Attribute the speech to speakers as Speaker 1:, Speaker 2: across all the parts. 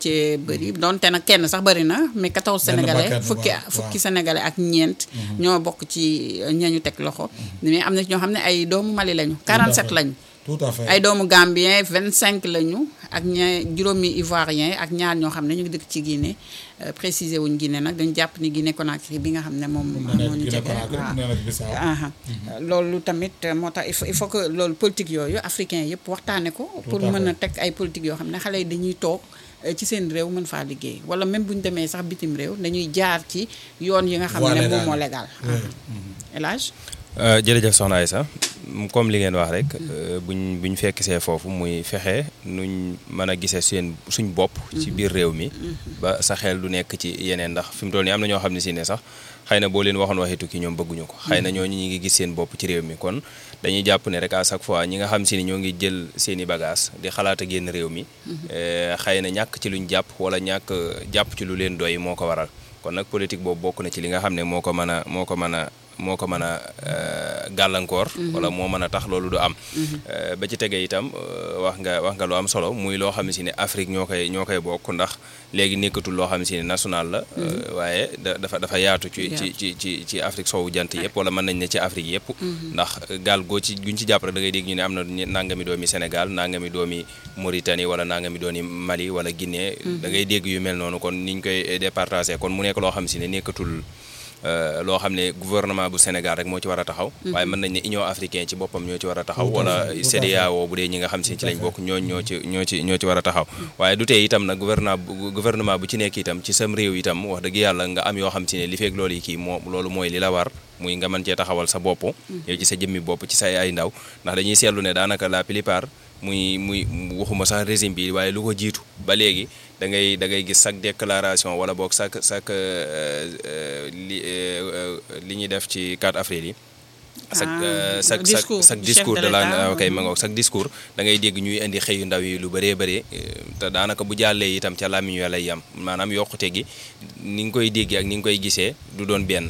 Speaker 1: cee bëri donte nag kenn sax bëri na mais 14
Speaker 2: Benn
Speaker 1: sénégalais
Speaker 2: bakkan,
Speaker 1: fukki
Speaker 2: waaw,
Speaker 1: fukki
Speaker 2: waaw.
Speaker 1: sénégalais ak ñeent ñoo bokk ci ñañu teg loxo mais am na ci ñoo xam ne ay doomu Mali lañu 47
Speaker 2: fait.
Speaker 1: lañu
Speaker 2: tout à fait
Speaker 1: ay doomu Gambien 25 lañu ak ña juróomi Ivoirien ak ñaar ñoo xam ne ñu ngi dëkk ci Guinée euh, préciser wuñ Guinée nag dañu jàpp ni Guinée Conakry bi nga xam ne moom
Speaker 2: mun na
Speaker 1: moo
Speaker 2: nekk
Speaker 1: ñu
Speaker 2: Guinée
Speaker 1: jege
Speaker 2: Conakry
Speaker 1: waaw.
Speaker 2: mun na nekk Bissau
Speaker 1: aha loolu tamit euh, moo tax il faut il faut que loolu politique yooyu africain yëpp waxtaane ko pour
Speaker 2: à
Speaker 1: mën a
Speaker 2: fait.
Speaker 1: teg ay politique yoo xam ne xale yi dañuy toog euh, ci seen réew mën faa liggéey wala même bu ñu demee sax bitim réew dañuy jaar ci yoon yi nga xam
Speaker 2: Voie
Speaker 1: ne moom
Speaker 2: légale.
Speaker 1: moo légal
Speaker 2: Oui.
Speaker 1: El Hadj
Speaker 3: jërëjëf soxna Aïssa comme li ngeen wax rek buñ buñ fekk see foofu muy fexe nuñ mën a gisee seen suñ bopp ci biir réew mi ba sa xel du nekk ci yeneen ndax fi mu toll nii am na ñoo xam ne si ne sax xëy na boo leen waxoon waxi tukki ñoom bëgguñu ko xëy na ñooñu ñi ngi gis seen bopp ci réew mi kon dañuy jàpp ne rek à chaque fois ñi nga xam si ni ñoo ngi jël seen i bagage di xalaat a génn réew mi eh, xëy na ñàkk ci luñ jàpp wala ñàkk jàpp ci lu leen doy moo ko waral kon nag politique boobu bokk na ci li nga xam ne moo ko mën a moo ko mën a moo ko mën a euh, gàllankoor wala moo mën a tax loolu du am Euh, ba ci tege itam euh, wax nga wax nga lu am solo muy loo xam ne si ne Afrique ñoo koy ñoo koy bokk ndax léegi nekkatul loo xam ne si ne national la euh, waaye da dafa dafa yaatu ci ci ci ci ci Afrique soowu jant yëpp wala mën nañ ne ci Afrique yëpp ndax gaal goo ci guñ ci jàpp rek da ngay dégg ñu ne am na ñe- nangami doomi Sénégal nangami doomi Mauritanie wala nangami doomi Mali wala Guinée da ngay dégg yu mel noonu kon niñ koy départagé kon mu nekk loo xam si ne nekkatul Euh, loo xam ne gouvernement bu Sénégal rek moo ci war a taxaw waaye mën nañ ne Union africaine ci boppam ñoo ci war a taxaw
Speaker 2: Tout à
Speaker 3: wala
Speaker 2: fait, tout à
Speaker 3: CEDEAO bu dee ñi nga xam si
Speaker 2: Tout
Speaker 3: ci
Speaker 2: à
Speaker 3: lañ
Speaker 2: fait.
Speaker 3: bokk ñooñ ñoo ci ñoo ci ñoo ci war a taxaw waaye du tee itam nag gouvernement bu gouvernement bu ci nekk itam ci sam réew itam wax dëgg yàlla nga am yoo xam si ne li feeg loolu yi kii moo loolu mooy li la war muy nga mën cee taxawal sa bopp yow ci sa jëmmi bopp ci say ay ndaw ndax dañuy seetlu ne daanaka la plupart muy muy waxuma sax régime bi waaye lu ko jiitu ba léegi da ngay da ngay gis chaque déclaration wala boog chaque chaque euh, euh, li euh, euh, li ñuy def ci 4 avril yi. chaque
Speaker 1: Ah,
Speaker 3: euh, chaque chaque
Speaker 1: discours
Speaker 3: chaque
Speaker 1: du
Speaker 3: discours
Speaker 1: chef
Speaker 3: de
Speaker 1: de
Speaker 3: la
Speaker 1: l'État.
Speaker 3: ok ma ngoog chaque discours da ngay dégg ñuy indi xëyu ndaw yi lu bëree bëri te daanaka bu jàllee itam ca làmmiñ wa lay yam maanaam yokkute gi ni nga koy déggee ak ni nga koy gisee du doon benn.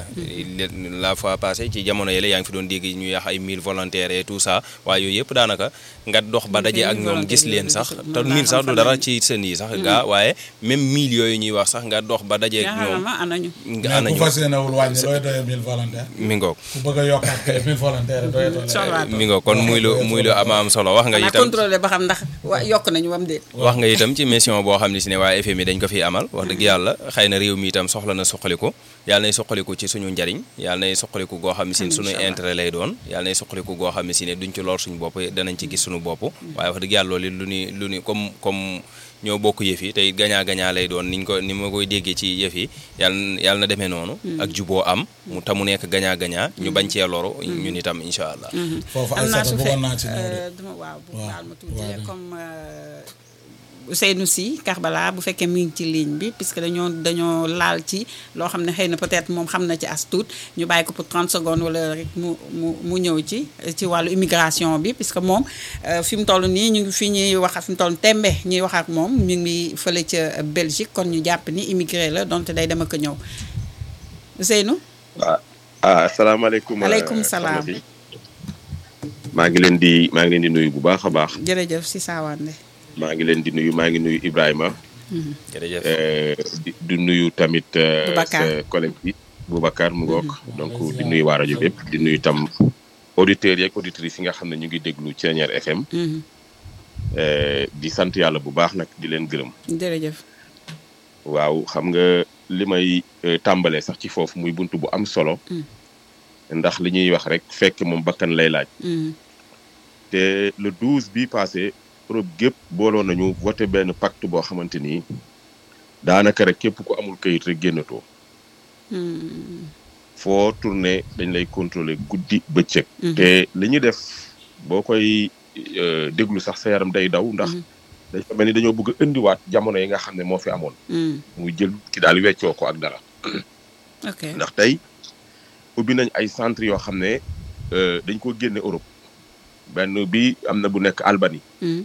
Speaker 3: la fois passée ci jamono yële yaa ngi fi doon dégg ñuy wax ay mille volontaires et tout ça waaye yooyu yëpp daanaka nga dox ba daje ak ñoom gis leen sax te mille sax du dara ci seen yi sax gaa waaye même mille yooyu ñuy wax sax nga dox ba daje ak ñoom.
Speaker 1: ma anañu
Speaker 3: nga
Speaker 2: mais
Speaker 3: anañu
Speaker 2: ku fas yéenewul wàññi looy doyee mille volontaires
Speaker 3: mi ngoog
Speaker 2: ku bëgg a yokkaat kay mille volontaires doyatoo
Speaker 1: Soxlaa
Speaker 3: mi ngoog kon muy lu muy lu ama am solo wax nga
Speaker 1: xanaa
Speaker 3: itam.
Speaker 1: contrôlé ba xam ndax wa yokk nañu wam déet
Speaker 3: wax nga itam ci mission boo xam ne si ne waa FMI dañ ko fi amal wax dëgg yàlla xëy na réew mi itam soxla na suqaliku yàlla nay suqaliku ci suñu njariñ yàlla nay suqaliku goo xam ne si ne suñu
Speaker 1: Inch'Allah.
Speaker 3: intérêt lay doon yàlla nay suqaliku goo xam ne si ne duñ ci lor suñu bopp danañ ci gis suñu bopp waaye wax dëgg yàlla loolu lu ni lu ni comme comme ñoo bokk yëf yi tey gañaa gañaa lay doon niñ ko ni ma koy déggee ci yëf yi yàlla yàlla na demee noonu ak juboo am mu ta mu nekk gañaa gañaa ñu bañ cee loru ñun itam incha allah
Speaker 2: foofu ay
Speaker 1: am naa
Speaker 2: sata
Speaker 1: su
Speaker 2: bëggoon
Speaker 1: fekk
Speaker 2: naa ci ñëw de
Speaker 1: euh, dama waaw bu
Speaker 2: Waaw,
Speaker 1: baal ma tuuti
Speaker 2: waaw,
Speaker 1: rek
Speaker 2: de.
Speaker 1: comme euh, Ousseynou Sy Karbala bu fekkee mi ngi ci ligne bi puisque dañoo dañoo laal ci loo xam ne xëy na peut-être moom xam na ci as tuut ñu bàyyi ko pour 30 secondes wala rek mu mu mu ñëw ci ci wàllu immigration bi puisque moom euh, fi mu toll nii ñu ngi fi ñuy wax fi mu toll tembe ñuy wax ak moom ñu ngi fële ca Belgique kon ñu jàpp ni immigré la donte day dem ak a ñëw Ousseynou
Speaker 4: waaw ah asalaamaaleykum.
Speaker 1: Aleykum
Speaker 4: euh,
Speaker 1: salaam.
Speaker 4: soxna si. maa ngi leen di maa ngi leen di nuyu bu baax a baax
Speaker 1: jërëjëf si saawande
Speaker 4: maa ngi leen di nuyu maa ngi nuyu Ibrahima
Speaker 3: jërëjëf
Speaker 4: euh, di di nuyu tamit euh,
Speaker 1: Boubacar.
Speaker 4: sa collègue bi Boubacar mu ngoog donc di nuyu waa rajo bépp di nuyu tam auditeurs yeeg auditrices yi nga xam ne ñu ngi déglu Thiéniere FM
Speaker 1: Mhm.
Speaker 4: euh, di sant yàlla bu baax nag di leen gërëm
Speaker 1: jërëjëf
Speaker 4: waaw xam nga li may euh, tàmbalee sax ci foofu muy bunt bu am solo
Speaker 1: Mm.
Speaker 4: ndax li ñuy wax rek fekk moom bakkan lay laaj
Speaker 1: Mhm.
Speaker 4: te le 12 bi passé Europe gépp booloo nañu voté benn pacte boo xamante ni daanaka rek képp ku amul kayit rek génnatoo
Speaker 1: Mhm.
Speaker 4: foo tourné dañ lay contrôler guddi bëccëg.
Speaker 1: Mhm.
Speaker 4: te li ñu def boo koy euh, déglu sax sa yaram day daw ndax
Speaker 1: Mhm.
Speaker 4: dañ ko mel ni dañoo bëgg a indiwaat jamono yi nga xam ne moo fi amoon
Speaker 1: Mhm.
Speaker 4: muy jël ki daal weccoo ko ak dara
Speaker 1: ok
Speaker 4: ndax tey ubbi nañ ay centre yoo xam ne euh, dañ ko génne Europe benn bi am na bu nekk Albanie
Speaker 1: Mhm.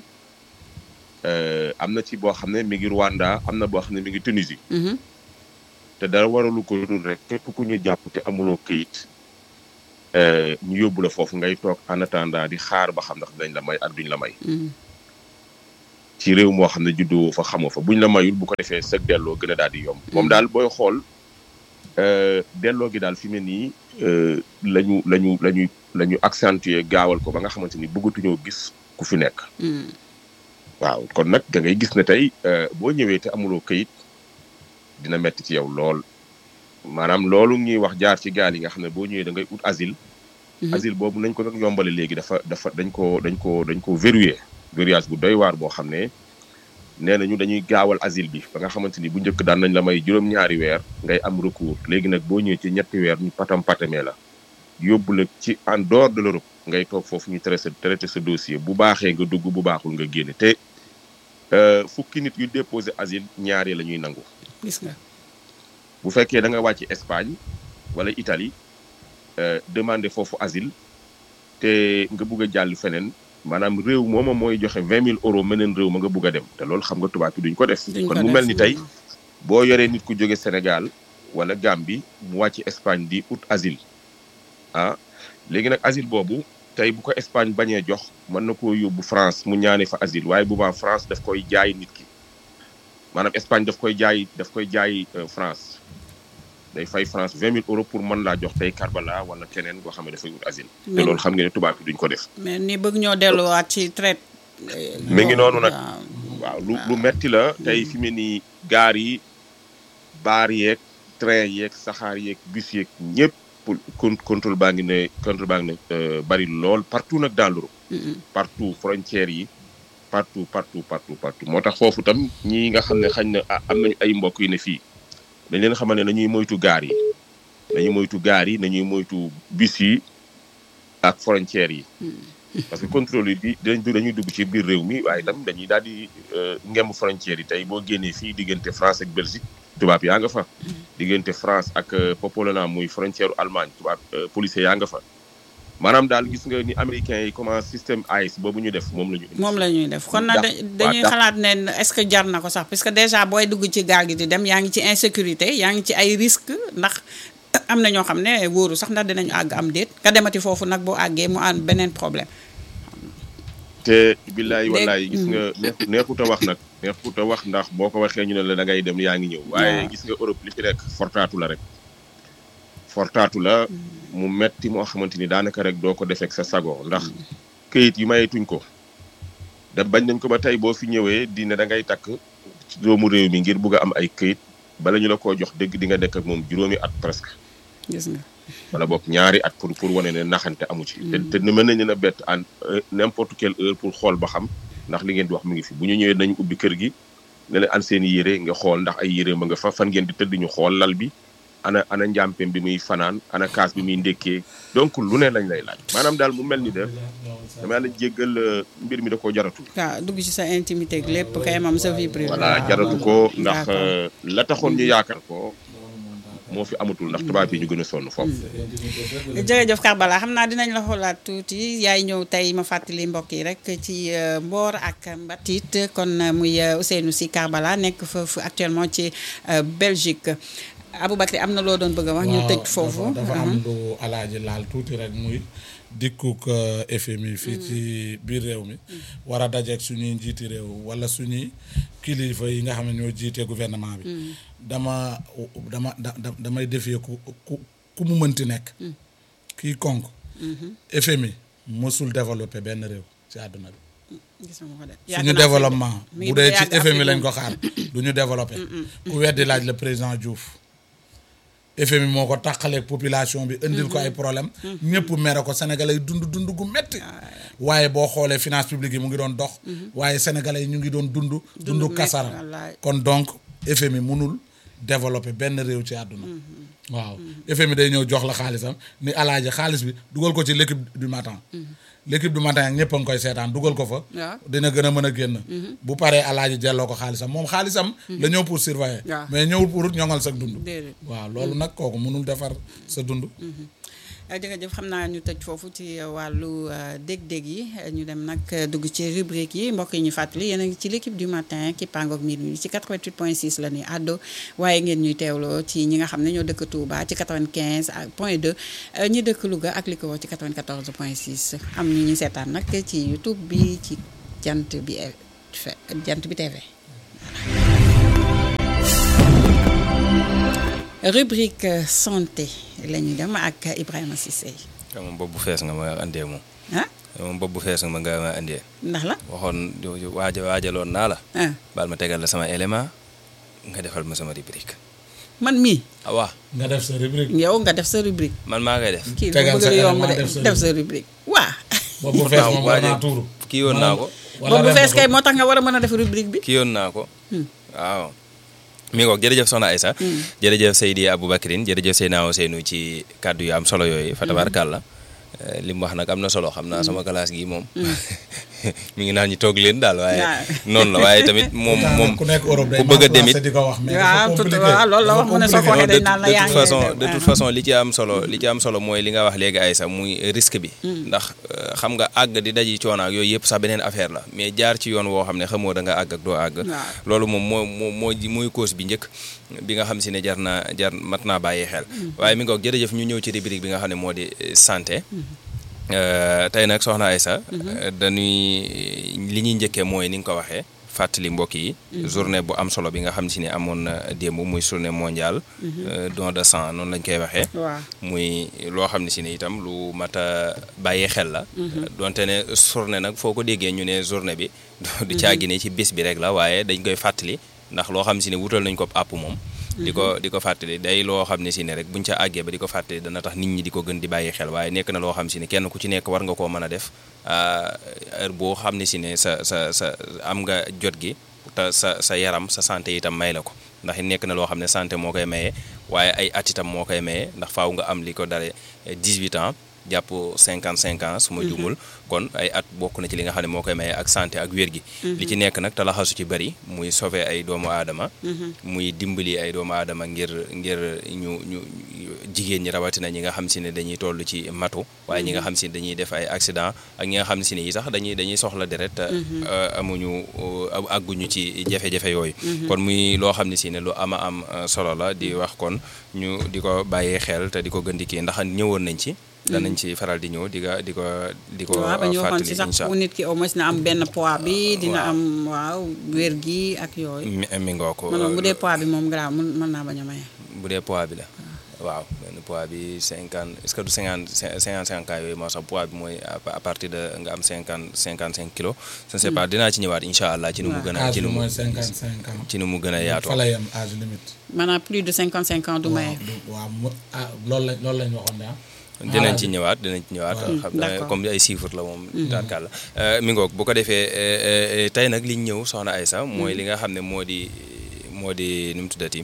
Speaker 4: Euh, am na ci boo xam ne mi ngi Rwanda am na boo xam ne mi ngi Tunisie
Speaker 1: Mhm.
Speaker 4: te dara waralu ko dul rek képp ku ñu jàpp te amuloo këyit euh, ñu yóbbu la foofu ngay toog en attendant di xaar ba xam ndax dañ la may ak duñ la may
Speaker 1: Mhm.
Speaker 4: ci réew moo xam ne juddoo fa xamoo fa buñ la mayul bu ko defee sëg delloo gën a daal di yomb moom daal booy xool euh, delloo gi daal fi mu ne nii euh, lañu lañu lañu la ñu accentuer gaawal ko ba nga xamante ni bëggatuñoo gis ku fi nekk
Speaker 1: Mm.
Speaker 4: waaw kon nag da ngay gis ne tey euh, boo ñëwee te amuloo këyit dina metti ci yow lool maanaam loolu ñuy wax jaar ci gaal yi nga xam ne boo ñëwee da ngay ut asile
Speaker 1: Mhm.
Speaker 4: asile boobu nañ ko nag yombale léegi dafa dafa dañ ko dañ ko dañ ko verrouillé verrouillage bu doy waar boo xam ne nee nañu dañuy gaawal asile bi ba nga xamante ni bu njëkk daan nañ la may juróom-ñaari weer ngay am recours léegi nag boo ñëwee ci ñetti weer ñu patam patamee la yóbbu la ci en dehors de l'Europe ngay toog foofu ñu traité traité sa dossier bu baaxee nga dugg bu baaxul nga génne te euh, fukki nit yu déposé asile ñaari la ñuy nangu
Speaker 1: gis nga
Speaker 4: bu fekkee da nga wàcc Espagne wala Italie euh, demander foofu asile te nga bugg a jàll feneen maanaam réew mooma mooy joxe vingt mille euros meneen réew ma nga bugg a dem te loolu xam nga tubaab bi duñ ko def
Speaker 1: duñ
Speaker 4: kon
Speaker 1: ko
Speaker 4: mu
Speaker 1: def.
Speaker 4: mel ni tey boo yoree nit ku jóge Sénégal wala Gambie mu wàcc Espagne di ut asile ah léegi nag asile boobu tey bu ko Espagne bañee jox mën na koo yóbbu France mu ñaane fa asile waaye bu baax France daf koy jaay nit ki maanaam Espagne daf koy jaay daf koy jaay euh, France day fay France vingt mille euros pour mën laa jox tey Karbala wala keneen koo xam ne dafay ut asile te
Speaker 1: Mais-
Speaker 4: loolu xam nga ne tubaab bi duñ ko def
Speaker 1: mais ni bëgg ñoo delluwaat ci traite.
Speaker 4: mi ngi noonu nag.
Speaker 1: waaw.
Speaker 4: waaw lu lu metti la tey fi mu ne nii gaar yi baar yeeg train yeeg saxaar yeeg bus yeeg ñëpp con contrôle baa ngi ne contrôle baa ngi ne euh, bari lool partout nag dans l'Europe
Speaker 1: Mm-mm.
Speaker 4: partout frontières yi partout partout partout partout moo tax foofu tam ñii nga xam ne xañ na ah, am nañu ay mbokk yu ne fii dañ leen xamal ne nañuy moytu gaar yi nañuy moytu gaar yi nañuy moytu bus yi ak frontières yi parce que contrôle yi bi dañ dañuy dugg ci biir réew mi waaye tam dañuy daal di ngemb frontières yi tey boo génnee fii diggante France ak Belgique tubaab yaa nga fa diggante France ak euh, Popolona muy frontière u Allemagne tubaab euh, policier yaa nga fa maanaam daal gis nga ni américains yi comment système AIS boobu ñu def moom la ñu indi
Speaker 1: moom la ñuy def kon nag
Speaker 4: Dàq-
Speaker 1: dañuy
Speaker 4: waa dàq.
Speaker 1: xalaat ne est-ce que jar na ko sax parce que déjà booy dugg ci gaal gi di dem yaa ngi ci insécurité yaa ngi ci ay risques ndax am na ñoo xam ne wóoru sax ndax dinañu àgg am déet nga demati foofu nag boo àggee mu am beneen problème.
Speaker 4: te billaay
Speaker 1: Léegi-
Speaker 4: wallaay gis nga neex neexut a wax nag neexut a wax ndax boo ko waxee ñu ne la da ngay dem yaa ngi ñëw waaye
Speaker 1: Waaw.
Speaker 4: gis nga Europe li fi nekk fortaatu la rek fortaatu la mu metti moo xamante ni daanaka rek doo ko defeek sa sago ndax këyit yi mayeetuñ ko da bañ nañ ko ba tey boo fi ñëwee di ne da ngay takk ci doomu réew mi ngir bugg a am ay këyit bala ñu la koo jox dëgg di nga nekk ak moom juróomi at presque
Speaker 1: gis nga
Speaker 4: wala boog ñaari at pour pour wane ne naxante amu ci. te te mën nañu leen a bett en euh, n'importe quelle heure pour xool ba xam ndax li ngeen di wax mu ngi fi bu ñu ñëwee nañu ubbi kër gi ne leen an seen i yére nga xool ndax ay yére ma nga fa fan ngeen di tëdd ñu xool lal bi ana ana njàmpeem bi muy fanaan ana kaas bi muy ndékkee donc lu ne lañ lay laaj maanaam daal mu mel ni de dama yàlla jéggal euh, mbir mi da koo jaratul.
Speaker 1: waaw dugg ci sa intimité ak lépp kay mam sa vie privée.
Speaker 4: voilà
Speaker 1: waaw.
Speaker 4: jaratu ko ndax
Speaker 1: D'accord.
Speaker 4: euh, la taxoon ñu yaakaar ko moo fi amatul ndax tubaab yi ñu gën a sonn foofu.
Speaker 1: jërëjëf Karbala xam naa dinañ la xoolaat tuuti yaay ñëw tey ma fàttali mbokk yi rek ci euh, Mboor ak Mbatit kon euh, muy euh, Ousseynou Sy Karbala nekk foofu actuellement ci euh, Belgique Aboubacry am na loo doon bëgg a wax. ñu tëj foofu.
Speaker 2: dafa dafa am lu alaaji laal tuuti rek muy dikkuk euh, FMI fii ci biir réew mi war a dajeeg suñuy njiiti réew wala suñuy kilifa yi nga xam ne ñoo jiite gouvernement bi dama dama da da- damay defee ku ku ku mu mënti nekk kii konk FMI mësul développé benn réew ci àdduna bi
Speaker 1: gis nga ko de.
Speaker 2: suñu
Speaker 1: Yàgg naa fi de.
Speaker 2: développement
Speaker 1: Mi ngi
Speaker 2: bu dee
Speaker 1: bëgg a
Speaker 2: ci
Speaker 1: yàgg
Speaker 2: FMI
Speaker 1: Afrique
Speaker 2: lañ
Speaker 1: moom.
Speaker 2: ko xaar du ñu développé ku weddi laaj le président Diouf FMI moo ko tàqaleeg population bi indil ko ay problème ñëpp mere ko sénégalais yi dund dund gu metti waaye boo xoolee finance publique yi mu ngi doon dox waaye sénégalais yi ñu ngi doon dund dund
Speaker 1: metti,
Speaker 2: kasara
Speaker 1: wallaay.
Speaker 2: kon donc FMI munul développer benn réew ci àdduna waaw FMI day ñëw jox la xaalisam ni alaaji xaalis bi dugal ko ci l'équipe du matin l'équipe du matin ak ñëpp a ngi koy seetaan dugal ko fa
Speaker 1: waaw.
Speaker 2: dina gën a mën a génn bu paree alaaji jelloo ko xaalisam moom xaalisam la ñëw pour surveiller
Speaker 1: waaw.
Speaker 2: mais ñëwul pour ñoŋal sa dund
Speaker 1: déedéet.
Speaker 2: waaw loolu nag kooku mënul defar sa dund
Speaker 1: Uh, jërëjëf xam naa ñu tëj foofu ci uh, wàllu uh, dég-dég yi uh, ñu dem nag uh, dugg ci rubrique yi mbokk yi ñu fàttali yéen a ngi ci l'équipe du matin ki pangook minuit ci 88.6 la ñuy àddo waaye ngeen ñuy teewloo ci ñi nga xam ne ñoo dëkk Touba ci 95 ak point 2 uh, ñi dëkk Louga ak li ko wax ci 94.6 am ñu ñuy seetaan nag ci YouTube bi ci jant bi fe jant bi TV rubrique euh, santé la ñu dem ak Ibrahima Cissé
Speaker 3: xam nga bopp bu fees nga ma andee moom
Speaker 1: ah
Speaker 3: moom bopp bu fees nga ma nga ma andee
Speaker 1: ndax la
Speaker 3: waxoon waaja waajaloon naa la
Speaker 1: ah
Speaker 3: baal ma tegal la sama élément nga defal ma sama rubrique
Speaker 1: man mii
Speaker 3: ah waa
Speaker 2: nga def sa rubrique
Speaker 1: yow nga def sa rubrique
Speaker 3: man maa koy def
Speaker 1: kii
Speaker 2: Tegal
Speaker 1: dafa bëgg
Speaker 2: sa
Speaker 1: a yomb
Speaker 2: élément
Speaker 1: de
Speaker 2: def sa
Speaker 1: def sa rubrique waa
Speaker 2: boobu fees
Speaker 3: waaw
Speaker 2: moom war
Speaker 3: waaje
Speaker 2: naa tuuru
Speaker 3: kii yoon naa ko
Speaker 1: boobu bu fees kay moo tax nga war a mën a def rubrique bi
Speaker 3: kii yoon naa ko waaw mi ngoog jërëjëf soxna Aïssa jërëjëf Seydi Aboubacrine jërëjëf Seydina Ousseynou ci kàddu yu am solo yooyu fa tabaarkàlla Eh, li mu wax nag am na solo xam naa sama classe gi moom mi ngi naan ñu toog leen daal waaye
Speaker 1: Waaw.
Speaker 3: noonu la waaye tamit moom moom
Speaker 2: ku nekk Europe day
Speaker 3: ku bëgg a demit
Speaker 2: di ko wax mais
Speaker 1: waaw
Speaker 2: dafa
Speaker 1: tout
Speaker 2: compliqué.
Speaker 1: waaw loolu la wax mu ne soo ko
Speaker 3: non
Speaker 1: waxee
Speaker 3: de
Speaker 1: dañ naan la
Speaker 3: de
Speaker 1: yaa
Speaker 3: toute
Speaker 1: ngi
Speaker 3: façon
Speaker 1: def,
Speaker 3: de toute
Speaker 1: ah.
Speaker 3: façon li ci am solo li ci am solo mooy li nga wax léegi ay sax muy risque bi ndax euh, xam nga àgg di daji coono ak yooyu yëpp sax beneen affaire la mais jaar ci yoon woo xam ne xamoo da nga àgg ak doo àgg
Speaker 1: Waaw.
Speaker 3: loolu moom moo moo moo ji- mooy cause bi njëkk bi nga xam si ne jar naa jar mat naa bàyyi xel waaye mi ngoog jërëjëf ñu ñëw ci rubrique bi nga xam ne moo di euh, santé Euh, tey nag soxna Aïssa euh, dañuy li ñuy njëkkee mooy ni nga ko waxee fàttali mbokk yi journée bu am solo bi nga xam si ne amoon na démb muy journée mondiale euh, don de sang noonu lañ koy waxee
Speaker 1: waaw
Speaker 3: muy loo xam ne si ne itam lu mat a bàyyi xel la donte ne journée nag foo ko déggee ñu ne journée bi du caagi ne ci bés bi rek la waaye dañ koy fàttali ndax loo xam si ne wutal nañ ko àpp moom di ko di ko fàttali day loo xam ne si ne rek buñ ca àggee ba di ko fàttali dana tax nit ñi di ko gën di bàyyi xel waaye nekk na loo xam si ne kenn ku ci nekk war nga koo mën a def ah, heure boo xam ne si ne sa sa sa am nga jot gi te sa sa yaram sa santé itam may la ko ndax it nekk na loo xam ne santé moo koy maye waaye ay at itam moo koy maye ndax faaw nga am li ko dare 18 ans jàpp 55 ans su ma jumul kon ay at bokk na ci li nga xam ne moo koy maye ak santé ak wér gi li ci nekk nag te la xasu ci bëri muy sauver ay doomu aadama muy dimbali ay doomu aadama ngir ngir ñu ñu jigéen ñi rawatina ñi nga xam si ne dañuy toll ci matu waaye ñi nga xam si ne dañuy def ay accident ak ñi nga xam si ne yi sax dañuy dañuy soxla deret te, euh, amuñu euh, àgguñu ci jafe-jafe yooyu kon muy loo xam ne si ne lu ama am euh, solo la di wax kon ñu di ko bàyyee xel te di ko gën di kii ndax ñëwoon nañ ci danañ ci faral di ñëw di ko di ko di ko
Speaker 1: waaw ba ñu waxoon
Speaker 3: fàttali
Speaker 1: ci sax
Speaker 3: incha
Speaker 1: fu nit ki au moins na am benn poids bi dina
Speaker 3: waaw.
Speaker 1: am waaw wér gi ak yooyu
Speaker 3: mi mi ngoo ko
Speaker 1: man moom bu dee poids bi moom grave mun mën naa bañ a maye
Speaker 3: bu dee poids bi la waaw benn poids bi cinquante est-ce que du cinquante cinquante cinq ans yooyu moo sax poids bi mooy à à partir de nga am cinquante cinquante cinq kilos je ne sais pas dinaa ci ñëwaat incha allah ci nu mu gën a
Speaker 2: âge
Speaker 3: ci
Speaker 2: bi
Speaker 3: nu mu
Speaker 2: mooy cinquante cinq ans
Speaker 3: ci nu mu gën a yaatoo
Speaker 2: fa la yem âge limite
Speaker 1: maanaam plus de 55 ans du maye
Speaker 2: waaw du- waaw mu ah loolu lañ loolu lañ waxoon de ah
Speaker 3: dinañ ci ñëwaat dinañ ci ñëwaat
Speaker 2: waaw.
Speaker 3: xam naa
Speaker 1: D'accord.
Speaker 3: comme ay chiffres la moom daanaka la mi ngoog bu ko defee eh, eh, tey nag liñ ñëw soxna Aïssa mooy li nga xam ne moo di moo di nu mu tuddati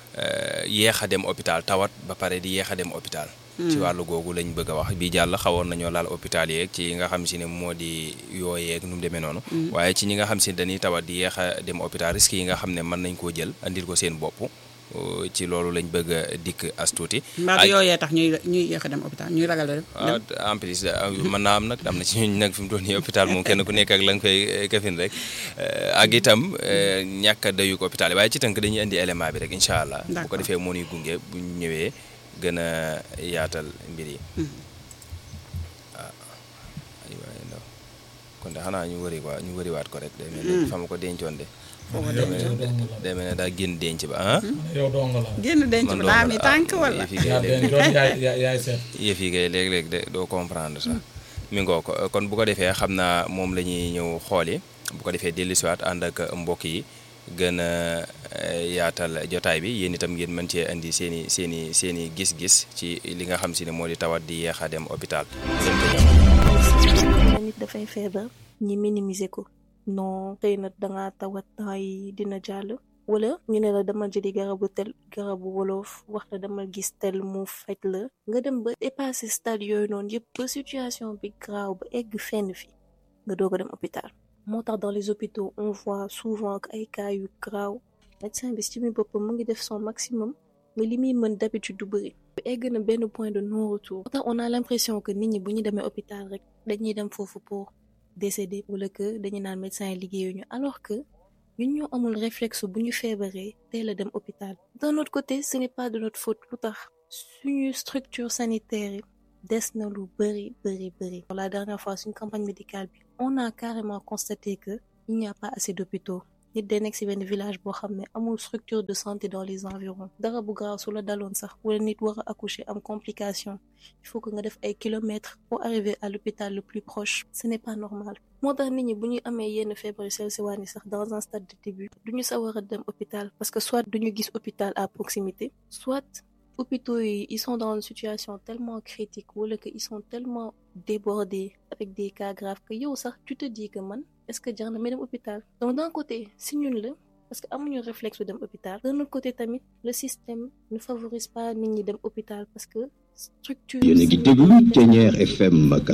Speaker 3: eh, yéex a dem hôpital tawat ba pare di yéex a dem hôpital ci wàllu googu lañ bëgg a wax bii jàll xawoon nañoo laal hôpital yeeg ci nga xam si ne moo di yooyeeg nu mu demee noonu waaye ci ñi nga xam si dañuy tawat di yéex a dem hôpital risques yi nga xam ne mën nañ koo jël andil ko seen bopp uh, ci loolu lañ bëgg a dikk as tuuti
Speaker 1: mbaa du yooyee tax ñuy ñuy yéex a dem hôpital ñuy ragal a dem
Speaker 3: ah en plus ah, mën naa am nag am na ci ñun nag fi mu toll nii hôpital moom kenn ku nekk ak la nga fay eh, kafin rek eh, ak itam eh, ñàkk a dayug hôpital yi waaye ci tënk dañuy indi élément bi rek incha allah. bu ko
Speaker 1: D'accord.
Speaker 3: defee moo ñuy gunge bu ñu ñëwee gën a yaatal mbir yi. ah aywa ndaw kon de xanaa ñu wëri waa ñu wëriwaat ko rek. day mel ne fa ma ko dencoon de.
Speaker 2: yow
Speaker 3: day mel
Speaker 2: yow
Speaker 3: ne
Speaker 2: dong la
Speaker 3: day mel ne daa génn denc ba ah.
Speaker 2: yow dong la
Speaker 1: génn denc
Speaker 3: man
Speaker 1: bi daa
Speaker 3: dong
Speaker 1: mi
Speaker 3: la,
Speaker 1: tànk
Speaker 3: ah,
Speaker 1: wala
Speaker 3: yëf yi kay
Speaker 2: yaa
Speaker 3: léeg-
Speaker 2: den doon yaay yaay yaay seet
Speaker 3: yëf yi kay léeg-léeg de doo comprendre sax mi ngoo ko kon bu ko defee xam naa moom la ñuy ñëw xooli bu ko defee dellusiwaat ànd ak mbokk yi gën a eh, yaatal jotaay bi yéen itam ngeen mën cee indi seen i seen i seen i gis-gis ci li nga xam si ne moo di tawat di yeex a dem hôpital. ngeen ko ñëw.
Speaker 5: nit dafay feebar ñi minimiser ko non xëy na dangaa tawat temps yi dina jàll wala ñu ne la dama jëli garabu tel garabu wolof wax la dama gis tel mu faj la nga dem ba dépasser stade yooyu noonu yëpp ba situation bi graaw ba egg fenn fi nga doog a dem hôpital moo tax dans les hôpitaux on voit souvent que ay cas yu graaw médecin bi ci mi boppam mu ngi def son maximum mais li muy mën d'habitude du bëri egg na benn point de non retour moo tax on a l'impression que nit ñi bu ñu demee hôpital rek dañuy dem foofu pour décéder wala que dañuy naan médecin yi liggéeyuñu alors que ñun ñoo amul réflexe bu ñu feebaree teel a dem hôpital d'un autre côté ce n'est pas de notre faute lu tax suñu structure sanitaire yi des na lu bëri bëri bëri la dernière fois suñu campagne médicale bi on a carrément constaté que il n'y a pas assez d'hôpitaux nit day nekk ci benn village boo xam ne amul structure de santé dans les environs dara bu gaaw su la daloon sax wala nit war a accoucher am complication il faut que nga def ay kilomètres pour arriver à l'hôpital le plus proche ce n'est pas normal moo tax nit ñi bu ñu amee yenn feebar yu sew sewaan yi sax dans un stade de début duñu sawar a dem hôpital parce que soit duñu gis hôpital à proximité soit hôpitaux yi ils sont dans une situation tellement critique wala que ils sont tellement débordés avec des cas graves que yow sax tu te dis que man est-ce que jar na may dem hôpital donc d'un côté si ñun la parce que amuñu réflexe dem hôpital d'un autre côté tamit le système ne favorise pas nit ñi dem hôpital parce que structure
Speaker 6: yéen a ngi déglu Thiéniere FM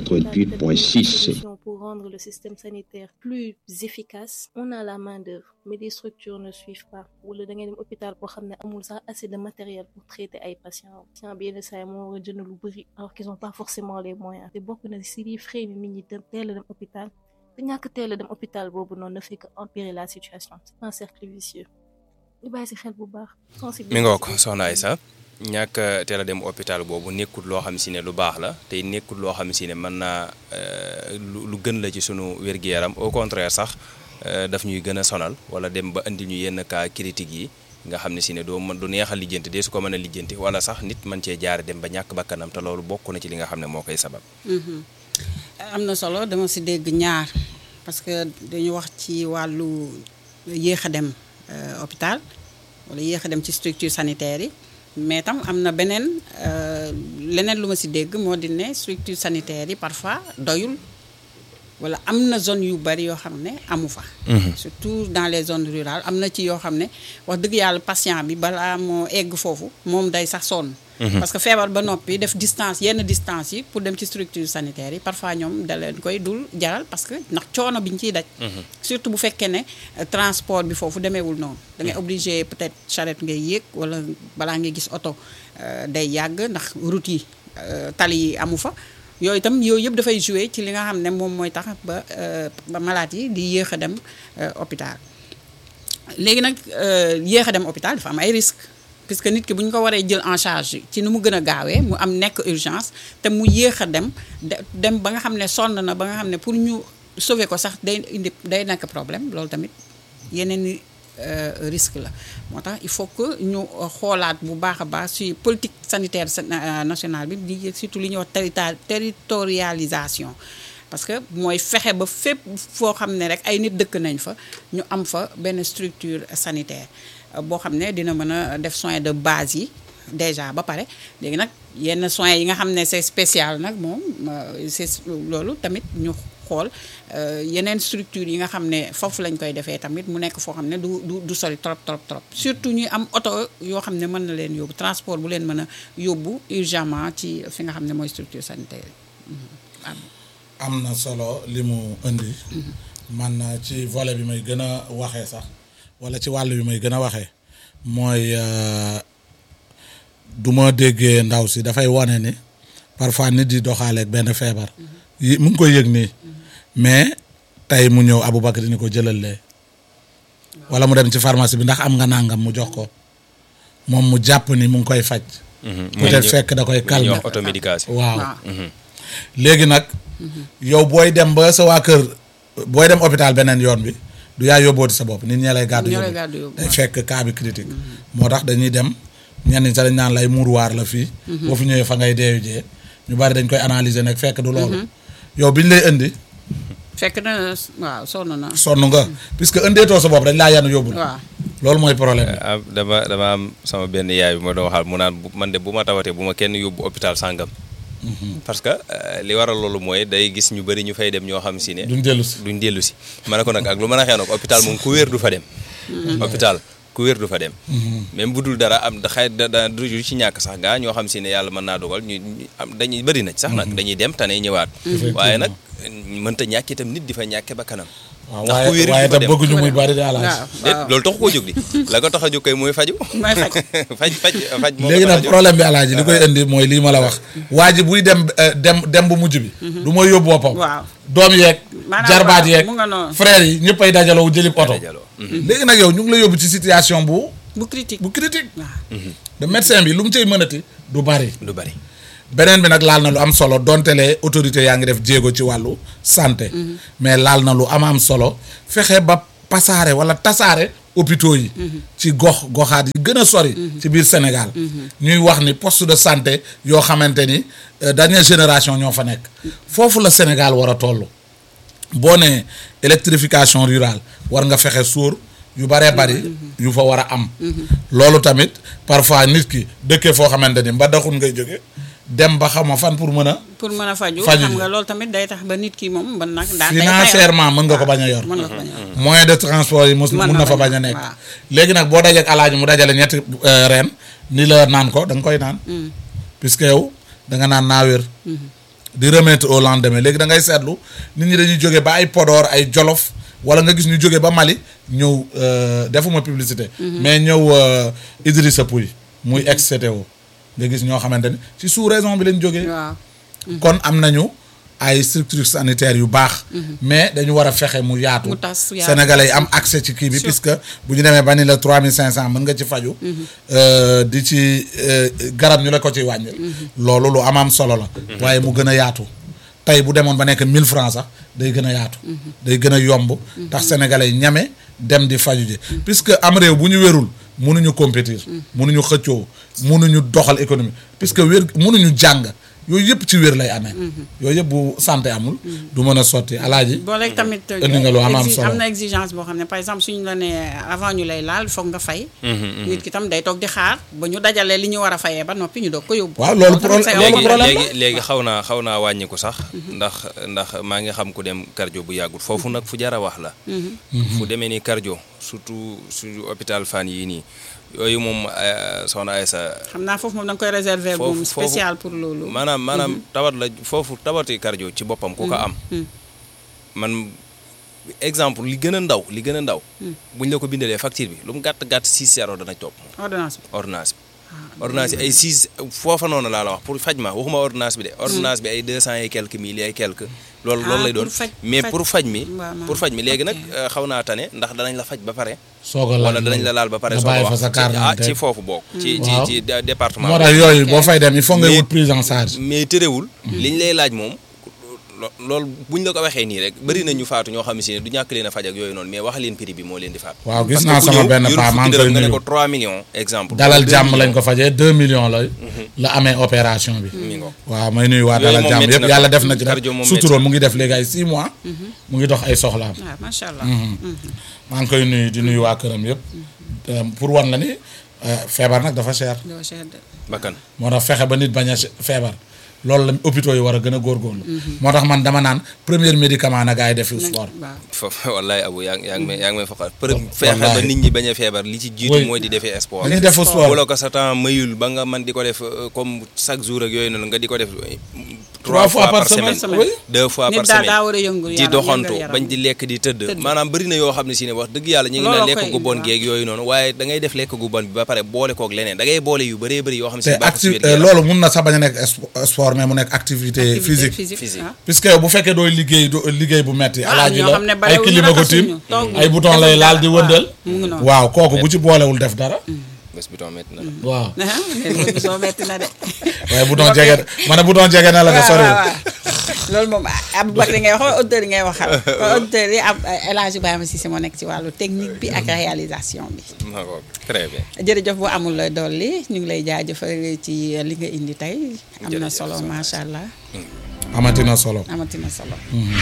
Speaker 6: 88.6
Speaker 5: pour rendre le système sanitaire plus efficace on a la main d'œuvre mais les structures ne suivent pas wala da ngay dem hôpital boo xam ne amul sax assez de matériel pour traiter ay patients patient bi yenn saa yi moo war a jënd lu bëri alors qu'ils ont pas forcément les moyens te bokk na si liy frais ni nit ñi dem teel a dem hôpital te ñàkk teel a dem hôpital boobu noonu ne fait que empirer la situation c'est un cercle vicieux ñu bàyyi si xel bu baax
Speaker 3: mi ngoo ko soxna Aïssa ñàkk teel a dem hôpital boobu nekkul loo xam si ne lu baax la te nekkul loo xam si ne mën naa lu gën la ci sunu wér-gi-yaram au contraire sax daf ñuy gën a sonal wala dem ba indi ñu yenn cas critique yi nga xam ne si ne doo mën du neex a lijjanti dee su ko mën a lijjanti wala sax nit mën cee jaare dem ba ñàkk bakkanam te loolu bokk na ci li nga xam ne moo koy sabab.
Speaker 1: am na solo dama si dégg ñaar parce que dañu wax ci wàllu yéex a dem hôpital wala yéex a dem ci structure sanitaire yi. mais tam am na beneen leneen lu ma ci dégg moo di ne structure sanitaire yi parfois doyul walla am na zone yu bari yoo xam ne amu fa. surtout dans les zones rurales am na ci yoo xam ne wax dëgg yàlla patient bi balaa moo egg foofu moom day sax sonn. parce que feebar ba noppi def distance yenn distance yi pour dem ci structure sanitaire yi parfois ñoom da leen koy dul jaral parce que ndax coono bi ñu ciy daj. surtout bu fekkee ne transport bi foofu demeewul noonu. da ngay obligé peut-être charrette ngay yéeg walla balaa ngay gis oto day yàgg ndax route yi tali yi amu fa. yooyu itam yooyu yëpp dafay jouer ci li nga xam ne moom mooy tax ba ba malade yi di yéex a dem hôpital léegi nag yéex a dem hôpital dafa am ay risques. puisque nit ki bu ñu ko waree jël en charge ci ni mu gën a gaawee mu am nekk urgence te mu yéex a dem dem ba nga xam ne sonn na ba nga xam ne pour ñu sauver ko sax day indi day nekk problème loolu tamit yeneen i risque la moo tax il faut que ñu xoolaat bu baax a baax ci politique sanitaire nationale bi di surtout li ñuy wax territorialisation parce que mooy fexe ba fépp foo xam ne rek ay nit dëkk nañ fa ñu am fa benn structure sanitaire boo xam ne dina mën a def soins de base yi déjà ba pare léegi nag yenn soins yi nga xam ne c'est spécial nag moom c'est loolu tamit ñu xool yeneen structure yi nga xam ne foofu lañ koy defee tamit mu nekk foo xam ne du du du sori trop trop trop surtout ñuy am oto yoo xam ne mën na leen yóbbu transport bu leen mën a yóbbu urgemment ci fi nga xam ne mooy structure sanitaire
Speaker 2: am na solo li mu indi man ci volet bi may gën a waxee sax wala ci wàll bi may gën a waxee mooy du ma déggee ndaw si dafay wane ni parfois nit di doxaaleeg benn feebar yi mu ngi koy yëg nii mais tey mu ñëw Aboubacar ni ko jëlal lee wala mu dem ci pharmacie bi ndax am nga nangam mu jox ko moom mu jàpp ni mu ngi koy faj. peut-être fekk da koy calmer
Speaker 3: automédication
Speaker 2: waaw léegi nag yow booy dem ba sa waa kër booy dem hôpital beneen yoon bi du yaa yóbbooti sa bopp nit ñee lay gàddu yóbbu day fekk cas bi critique moo tax dañuy dem ñenn ñi sax dañ naan lay muuruwaar la fii boo fi ñëwee fa ngay deeyu jee ñu bari dañ koy analyser nag fekk du loolu yow bi ñu lay indi
Speaker 1: fekk na waaw sonn na
Speaker 2: sonn nga puisque indeetoo sa bopp dañ laa yanu yóbbu
Speaker 1: waaw
Speaker 2: loolu mooy problème
Speaker 3: ah dama dama am sama benn yaay bi ma doon waxal mu naan man de bu ma tawatee bu ma kenn yóbbu hôpital sàngam parce que li waral loolu mooy day gis ñu bëri ñu fay dem ñoo xam si ne
Speaker 2: duñ dellu si
Speaker 3: duñ dellu si ma ne ko nag ak lu mën a xew nag hôpital moom ku wér du fa dem hôpital ku wér du fa dem même bu dul dara am da xëy da du ci ñàkk sax gaa ñoo xam si ne yàlla mën naa dogal ñu am dañuy bëri na sax nag dañuy dem tane ñëwaat waaye nag mënta ñàkk itam nit di fa ñàkke ba kanam
Speaker 2: waaw
Speaker 3: ndax ku
Speaker 2: waaye
Speaker 3: wér
Speaker 2: waaye
Speaker 3: du fa
Speaker 2: tam
Speaker 3: dem
Speaker 2: bëgguñu muy bari daal
Speaker 3: déet loolu taxu koo jóg di la ko tax a jóg kay mooy faju
Speaker 1: mooy faj
Speaker 3: faj faj faj moo ko
Speaker 2: léegi
Speaker 3: tax a
Speaker 2: nag
Speaker 3: jóg.
Speaker 2: problème bi alaaji li koy indi mooy lii ma la wax waa ji buy dem eh, dem dem bu mujj bi du mooy yóbbu boppam
Speaker 1: waaw
Speaker 2: doom yeeg
Speaker 1: Maanaam
Speaker 2: jarbaat
Speaker 1: waaw,
Speaker 2: yeeg
Speaker 1: mu nga noonu.
Speaker 2: frères yi ñëpp ay dajaloo jëlib oto
Speaker 3: dajaloo.
Speaker 2: léegi nag yow ñu ngi la yóbbu ci situation bu
Speaker 1: bu critique
Speaker 2: bu critique
Speaker 1: waaw
Speaker 2: de médecin bi lu mu cay mënati du bari
Speaker 3: du bari
Speaker 2: beneen bi nag laal na lu am solo donte le autorité yaa ngi def jéego ci wàllu santé mais laal na lu am am solo fexe ba pasaare wala tasaare hôpitaux yi ci gox goxaat yi gën a sori ci biir Sénégal ñuy wax ni poste de santé yoo xamante ni euh, dernière génération ñoo fa nekk foofu la Sénégal war a toll boo nee électrification rurale war nga fexe sóor yu baree bari yu fa war a am loolu tamit parfois nit ki dëkkee foo xamante ni mba daxul ngay jóge dem ba xam fan pour mën a
Speaker 1: pour mën a faju
Speaker 2: Faju
Speaker 1: xam
Speaker 2: ji.
Speaker 1: nga loolu tamit day tax ba nit ki moom ban nag daa day
Speaker 2: financièrement mën nga ko bañ a yor
Speaker 1: mën nga ko bañ a yor.
Speaker 2: moyen de transport yi mus
Speaker 1: Mën
Speaker 2: mun
Speaker 1: na
Speaker 2: na fa
Speaker 1: bañ
Speaker 2: bañ
Speaker 1: a-
Speaker 2: a nekk
Speaker 1: waaw.
Speaker 2: léegi nag boo dajeek alaaji mu dajale ñetti euh, reen ni la naan ko da nga koy naan puisque yow da nga naan naa wér di remettre au lendemain léegi da ngay seetlu nit ñi dañuy jóge ba ay Podor ay Jolof wala nga gis ñu jóge ba Mali ñëw euh, defuma publicité mais ñëw euh, Idrissa Pouye muy ex CTO nga gis ñoo xamante ni ci sous raison bi lañ jógee
Speaker 1: waaw
Speaker 2: kon am nañu ay structures sanitaires yu baax mais dañu war a fexe mu yaatu
Speaker 1: Mu tas yaatu.
Speaker 2: sénégalais yi am accès ci kii bi puisque bu ñu demee ba ni la 3500 mën nga ci faju euh, di ci euh, garab ñu la ko ci wàññil loolu lu am am solo la waaye mu gën a yaatu tey bu demoon ba nekk 1000 francs sax day gën a yaatu day gën a yomb tax sénégalais yi ñame dem di faju ji puisque am réew bu ñu wérul mënuñu compétir mënuñu xëccoo mënuñu doxal économie puisque wér mënuñu jàng yooyu yëpp ci wér lay amee yooyu yëpp bu santé amul du mën a sotti alaaji
Speaker 1: boo léegi tamit
Speaker 2: indi nga lu am am
Speaker 1: exi-
Speaker 2: solo.
Speaker 1: am na exigence boo xam ne par exemple suñu la nee avant ñu lay laal foog nga fay nit ki tam day toog di xaar ba ñu dajalee li ñu war a fayee ba noppi ñu doog ko yóbbu
Speaker 2: waaw loolu
Speaker 1: tamit
Speaker 2: problème-
Speaker 1: c'est un
Speaker 2: loolu
Speaker 3: léegi
Speaker 1: problème.
Speaker 2: problème
Speaker 3: léegi léegi xaw naa xaw naa wàññiku sax ndax ndax maa ngi xam ku dem cardio bu yàggul foofu nag fu jar a wax la fu demee ni cardio surtout suñu hôpital Fann yii nii yooyu moom eh, soxna Aysa
Speaker 1: xam naa foofu moom da nga koy réserver
Speaker 3: Foofu-
Speaker 1: moom
Speaker 3: foofu-
Speaker 1: spécial pour loolu
Speaker 3: maanaam maanaam tawat la foofu tawati cardio ci boppam ku ko am man exemple li gën a ndaw li gën a ndaw buñ la ko bindalee facture bi lu mu gàtt gàtt 6 zéro dana topp
Speaker 1: ordonnance bi
Speaker 3: ordonnance bi ordonnance yi ay 6 foofa noonu laa la wax pour faj ma waxuma ordonnance bi de ordonnance bi ay 200 et quelques mille ay quelques loolu
Speaker 1: Ah,
Speaker 3: loolu lay
Speaker 1: pour
Speaker 3: doon
Speaker 1: faj-
Speaker 3: mais
Speaker 1: faj-
Speaker 3: pour faj mi
Speaker 1: waaw, non.
Speaker 3: pour faj mi léegi nag
Speaker 1: Ok.
Speaker 3: euh, xaw naa tane ndax danañ la faj ba pare
Speaker 2: soog a laal
Speaker 3: wala danañ la laal ba pare
Speaker 2: nga
Speaker 3: soo
Speaker 2: bàyyi
Speaker 3: ko
Speaker 2: fa
Speaker 3: wax
Speaker 2: sa
Speaker 3: ci-
Speaker 2: carte
Speaker 3: ah
Speaker 2: d'identité.
Speaker 3: ci foofu bokk ci ci
Speaker 2: Waaw.
Speaker 3: ci da- département
Speaker 2: moo
Speaker 3: bi.
Speaker 2: tax yooyu
Speaker 1: Ok.
Speaker 2: boo fay dem il faut nga
Speaker 3: Mais-
Speaker 2: wut prise en charge
Speaker 3: mais terewul liñ lay laaj moom lo- loolu buñ la ko waxee nii rek bëri na ñu faatu ñoo xam si ne du ñàkk leen a faj ak yooyu noonu mais wax leen prix bi moo leen di faat
Speaker 2: waaw gis
Speaker 3: Parce
Speaker 2: naa
Speaker 3: que ku
Speaker 2: sama
Speaker 3: ñëw
Speaker 2: benn
Speaker 3: yorul
Speaker 2: paa
Speaker 3: fukki
Speaker 2: maa ngi
Speaker 3: dërëm
Speaker 2: koy
Speaker 3: nga ne
Speaker 2: nuyu
Speaker 3: ko 3 millions exemple
Speaker 2: dalal
Speaker 3: 2
Speaker 2: jàmm lañ
Speaker 3: millions.
Speaker 2: ko fajee 2 millions la la amee opération bi
Speaker 3: mi ngoog.
Speaker 2: waaw may nuyu waa
Speaker 3: Yooyu
Speaker 2: dalal
Speaker 3: moom
Speaker 2: jàmm
Speaker 3: métti
Speaker 2: yëpp
Speaker 3: na
Speaker 2: yàlla
Speaker 3: trop.
Speaker 2: def na ci nag
Speaker 3: Cardio moom
Speaker 2: sutura
Speaker 3: métti
Speaker 2: mu ngi def léegi ay 6 mois mu ngi dox ay soxlaam
Speaker 1: waaw macha allah
Speaker 2: maa ngi koy nuyu di nuyu waa këram yëpp Euh, pour wan la ni euh, feebar nag dafa cher
Speaker 1: doo cher de
Speaker 3: bakkan
Speaker 2: moo tax fexe ba nit bañ a feebar loolu la hôpitaux yi war a gën a góorgóorlu moo tax man dama naan premier médicament na gars yi defi sport
Speaker 1: waaw
Speaker 3: foofu wallaay abu yaa ngi yaa ngi may yaa ngi may foqal për feexe ba
Speaker 2: Wallaahi.
Speaker 3: nit ñi bañ a feebar li ci jiitu
Speaker 2: Oui.
Speaker 3: mooy di defee sport
Speaker 2: dañuy def sport
Speaker 3: wala ko sa temps mayul ba nga man di ko def euh, comme chaque jour ak yooyu noonu nga di ko def euh,
Speaker 2: Trois fois par semaine, oui.
Speaker 3: deux fois
Speaker 1: nit
Speaker 3: par
Speaker 1: daal
Speaker 3: semaine
Speaker 1: daa war a yëngu
Speaker 3: di
Speaker 1: yaram,
Speaker 3: doxantu
Speaker 1: yëngal yaram.
Speaker 3: bañ di lekk di tëdd
Speaker 1: Tëdd.
Speaker 3: maanaam bëri na yoo xam ne si ne wax dëgg yàlla ñu ngi
Speaker 1: Looloo
Speaker 3: naan lekk
Speaker 1: koy
Speaker 3: gu bon
Speaker 1: indi,
Speaker 3: geeg yooyu noonu waaye da ngay def lekk gu bon bi ba pare boole koog leneen da ngay boole yu bëree bëri yoo xam ne si
Speaker 2: te
Speaker 3: baaxul si
Speaker 2: acti
Speaker 3: wér-gu-yaram.
Speaker 2: loolu mun na sax bañ a nekk spo- sport mais mu nekk activité physique
Speaker 3: Physique.
Speaker 1: ah.
Speaker 2: puisque yow bu fekkee dooy liggéey do liggéey bu metti
Speaker 1: Ah,
Speaker 2: alaaji
Speaker 1: ñoo xam ne
Speaker 2: la ay
Speaker 1: balewuñu
Speaker 2: kilima ko
Speaker 1: raxasuñu,
Speaker 2: tiim
Speaker 1: tooguñu,
Speaker 2: ay bouton
Speaker 1: defuñu
Speaker 2: lay laal
Speaker 1: dara.
Speaker 2: di
Speaker 1: Waaw,
Speaker 2: wëndal
Speaker 1: mu ngi noonu.
Speaker 2: waaw kooku bu ci boolewul def dara
Speaker 3: bés bi metti na la
Speaker 2: waaw
Speaker 1: ah mais bés soo metti na de.
Speaker 2: waaye bouton jege ma ne bouton jege na la de
Speaker 1: waaw
Speaker 2: soriwul
Speaker 1: waaw waaw. loolu moom Aboubacry ngay wax auditeurs yi ngay waxal kon auditeurs yi ab El Hadj Ibrahima Cissé moo nekk ci wàllu technique bi ak réalisation bi.
Speaker 3: d'accord très bien
Speaker 1: jërëjëf bu amul dolli ñu ngi lay jaajëfal ci li nga indi tey am na
Speaker 3: Jërëjëf,
Speaker 1: solo
Speaker 3: soxna
Speaker 1: macha allah
Speaker 2: amati na solo
Speaker 1: amati na solo.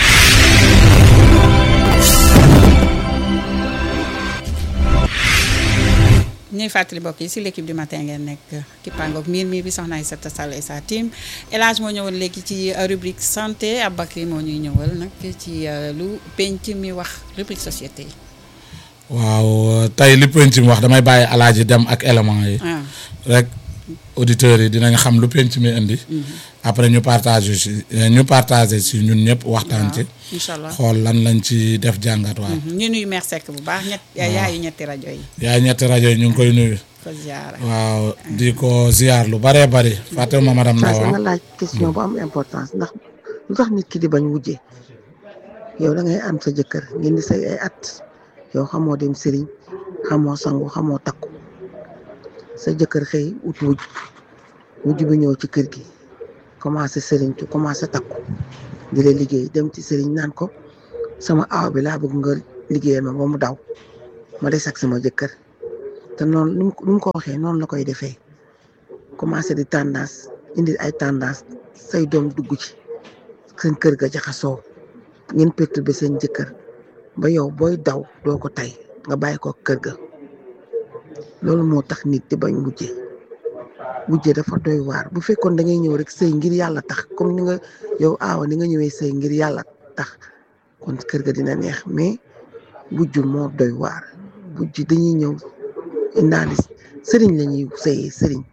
Speaker 1: ñuy fàttali mbokk yi si l'équipe du matin ngeen nekk kippaangoog miir miir bi soxna Aïssata Sall et sa team El Hadj moo ñëwal léegi ci rubrique santé Aboubacry moo ñuy ñëwal nag ci euh, lu penc mi wax rubrique société yi.
Speaker 2: waaw tey li penc mi wax damay bàyyi alaaji dem ak élément yi
Speaker 1: ah
Speaker 2: rek auditeurs yi dinañ xam lu penc mi indi après ñu partage si ñu partagé si ñun ñëpp waxtaan ci
Speaker 1: incha allah
Speaker 2: xool lan lañ ci def jàngat waaw
Speaker 1: ñu nuyu Mère Seck bu baax ñett yaayu ñetti rajo yi
Speaker 2: yaay ñetti rajo yi ñu ngi koy nuyu
Speaker 1: ko ziara.
Speaker 2: waaw di ko ziar lu baree bari fàttewuma madame
Speaker 7: Fass
Speaker 2: Ndaw
Speaker 7: dama laaj question bu am importance ndax lu tax nit ki di bañ wujje yow da ngay am sa jëkkër ngeen di say ay at yow xamoo dem sëriñ xamoo sangu xamoo takku sa jëkkër xëy ut wujj wujj bi ñëw ci kër gi commencé sëriñ tu commencé takku di la liggéey dem ci sëriñ naan ko sama aaw bi laa bëgg nga liggéeyal ma ba mu daw ma des ak sama jëkkër te noonu nu mu ko waxee noonu la koy defee commencé di tendance indi ay tendance say doom dugg ci seen kër ga jaxasoo ngeen perturbé seen jëkkër ba yow booy daw doo ko tay nga bàyyi ko kër ga loolu moo tax nit di bañ wujje wujje dafa doy waar bu fekkoon da ngay ñëw rek sëy ngir yàlla tax comme ni nga yow aawa ni nga ñëwee sëy ngir yàlla tax kon kër ga dina neex mais wujj moo doy waar wujj dañuy ñëw indaali sëriñ la ñuy sëyee sëriñ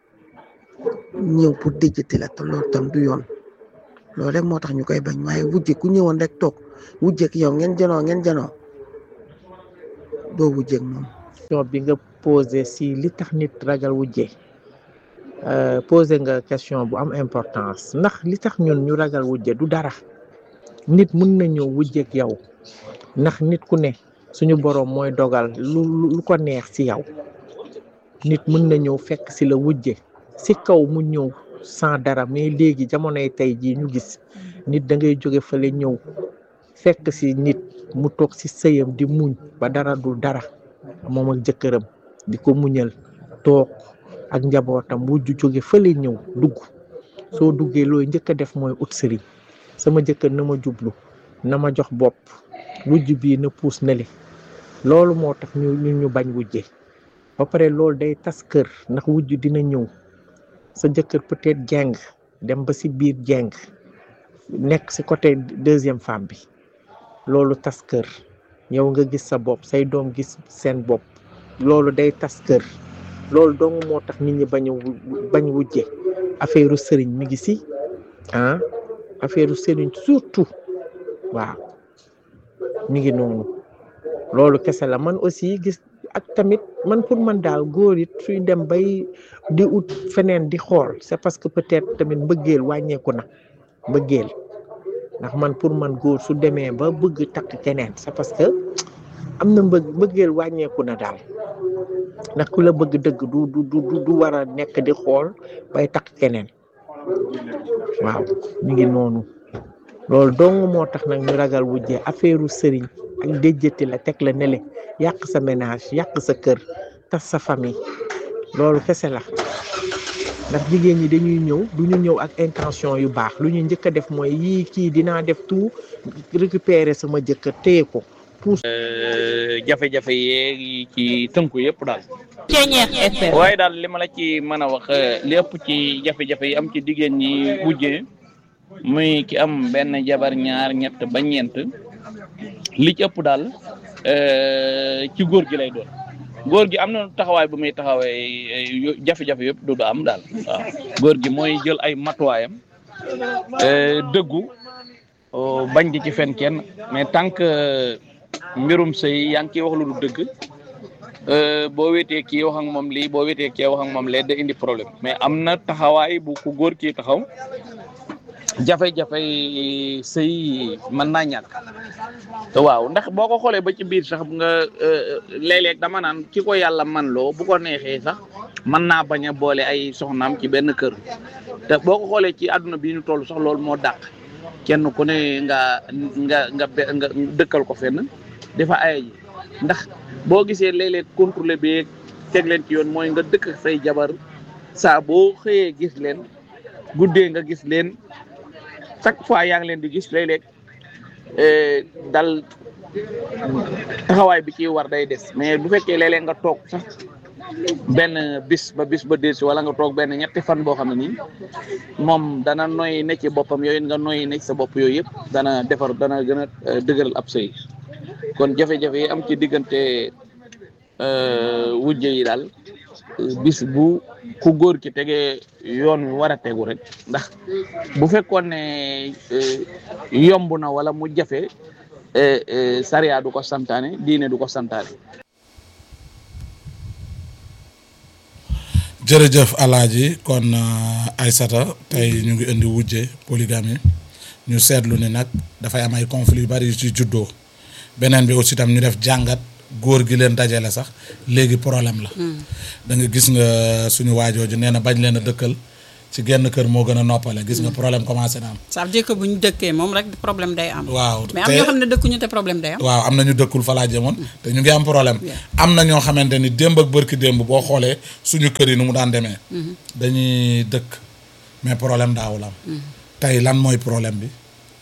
Speaker 7: ñëw pour déjjati la te loolu tam du yoon loolu rek moo tax ñu koy bañ waaye wujje ku ñëwoon rek toog wujjeek yow ngeen janoo ngeen janoo doo wujjeek moom
Speaker 8: question bi nga posé si li tax nit ragal wujje posé nga question bu am importance ndax li tax ñun ñu ragal wujje du dara nit mun na ñëw wujjeek yow ndax nit ku ne suñu boroom mooy dogal lu lu ko neex ci yow nit mun na ñëw fekk ci la wujje ci kaw mu ñëw sans dara mais léegi jamonoy tey jii ñu gis nit da ngay jóge fële ñëw fekk ci nit mu toog ci sëyam di muñ ba dara dul dara moom ak jëkkëram di ko muñal toog ak njabootam wujju jóge fële ñëw dugg soo duggee looy njëkk a def mooy ut sëriñ sama jëkkër na ma jublu na ma jox bopp wujj bii na puus na le loolu moo tax ñu ñu ñu bañ wujje ba pare loolu day tas kër ndax wujj dina ñëw sa jëkkër peut-être jeng dem ba ci biir jeng nekk ci côté deuxième femme bi loolu tas kër yow nga gis sa bopp say doom gis seen bopp loolu day tas kër loolu dong moo tax nit ñi bañ a bañ wujje affaire sëriñ mi ngi ci ah affaire sëriñ surtout waaw mi ngi noonu loolu kese la man aussi gis ak tamit man pour man daal góor it suy dem bay di ut feneen di xool c'est parce que peut-être tamit mbëggeel wàññeeku na mbëggeel ndax man pour man góor su demee ba bëgg takk keneen c'est parce que am na mbëgg mbëggeel wàññeeku na daal ndax ku la bëgg dëgg du du du du war a nekk di xool bay takk keneen waaw mi ngi noonu loolu dong moo tax nag ñu ragal wujjee affaire sëriñ ak déjjati la teg la nele yàq sa ménage yàq sa kër tas sa famille loolu kese la ndax jigéen ñi dañuy ñëw du ñu ñëw ak intention yu baax lu ñu njëkk a def mooy yii kii dinaa def tout récupérer sama jëkkër téye ko puus
Speaker 9: jafe-jafe yeeg ci tënku yëpp daal
Speaker 10: Ceeñeex FM
Speaker 9: waaye daal li ma la ci mën a wax lépp ci jafe-jafe yi am ci jigéen ñi wujjee muy ki am benn jabar ñaar ñett ba ñeent li ci ëpp daal ci góor gi lay doon góor gi am na taxawaay bu muy taxawee jafe-jafe yëpp du du am daal waaw góor gi mooy jël ay matuwaayam dëggu bañ di ci fen kenn mais tant que mbirum sëy yaa ngi ciy wax lu du dëgg boo wéetee kii wax ak moom lii boo wéetee kii wax ak moom lee da indi problème mais am na taxawaay bu ku góor kii taxaw jafe-jafe sëy mën naa ñàkk te waaw ndax boo ko xoolee ba ci biir sax nga léeg-léeg dama naan ki ko yàlla man loo bu ko neexee sax mën naa bañ a boole ay soxnaam ci benn kër te boo ko xoolee ci àdduna bi ñu toll sax loolu moo dàq kenn ku ne nga nga nga nga dëkkal ko fenn dafa ay ji ndax boo gisee léeg-léeg contrôlé bi teg leen ci yoon mooy nga dëkk say jabar saa boo xëyee gis leen guddee nga gis leen chaque fois yaa ngi leen di gis léeg-léeg dal taxawaay bi ci war day des mais bu fekkee léeg-léeg nga toog sax benn bis ba bis ba dési wala nga toog benn ñetti fan boo xam ne nii moom dana noy ne ci boppam yooyu nga noy ne ci sa bopp yooyu yëpp dana defar dana gën a dëgëral ab sëy kon jafe-jafe yi am ci diggante wujje yi daal bis bu ku góor ki tegee yoon wi war a tegu rek ndax bu fekkoon ne yomb na wala mu jafe sariya du ko santaane diine du ko santaane
Speaker 2: jërëjëf alaaji kon Aysata tey ñu ngi indi wujje polygamie ñu seetlu ni nag dafay am ay conflits yu bari yu ci juddoo beneen bi aussi tam ñu def jàngat góor gi leen dajale sax léegi problème la da nga gis nga suñu waajooju nee na bañ leen a dëkkal ci genn kër moo gën a noppale gis nga problème commencé na am
Speaker 1: ça veut dire que bu ñu dëkkee moom rek problème day am.
Speaker 2: waaw
Speaker 1: mais am
Speaker 2: te-
Speaker 1: ñoo xam ne dëkkuñu te problème day am.
Speaker 2: waaw am na ñu dëkkul fa laa jëmoon te ñu ngi am problème am na ñoo xamante ni démb ak bërki démb boo xoolee suñu kër yi nu mu daan demee dañuy dëkk mais problème daawul am tey lan mooy problème bi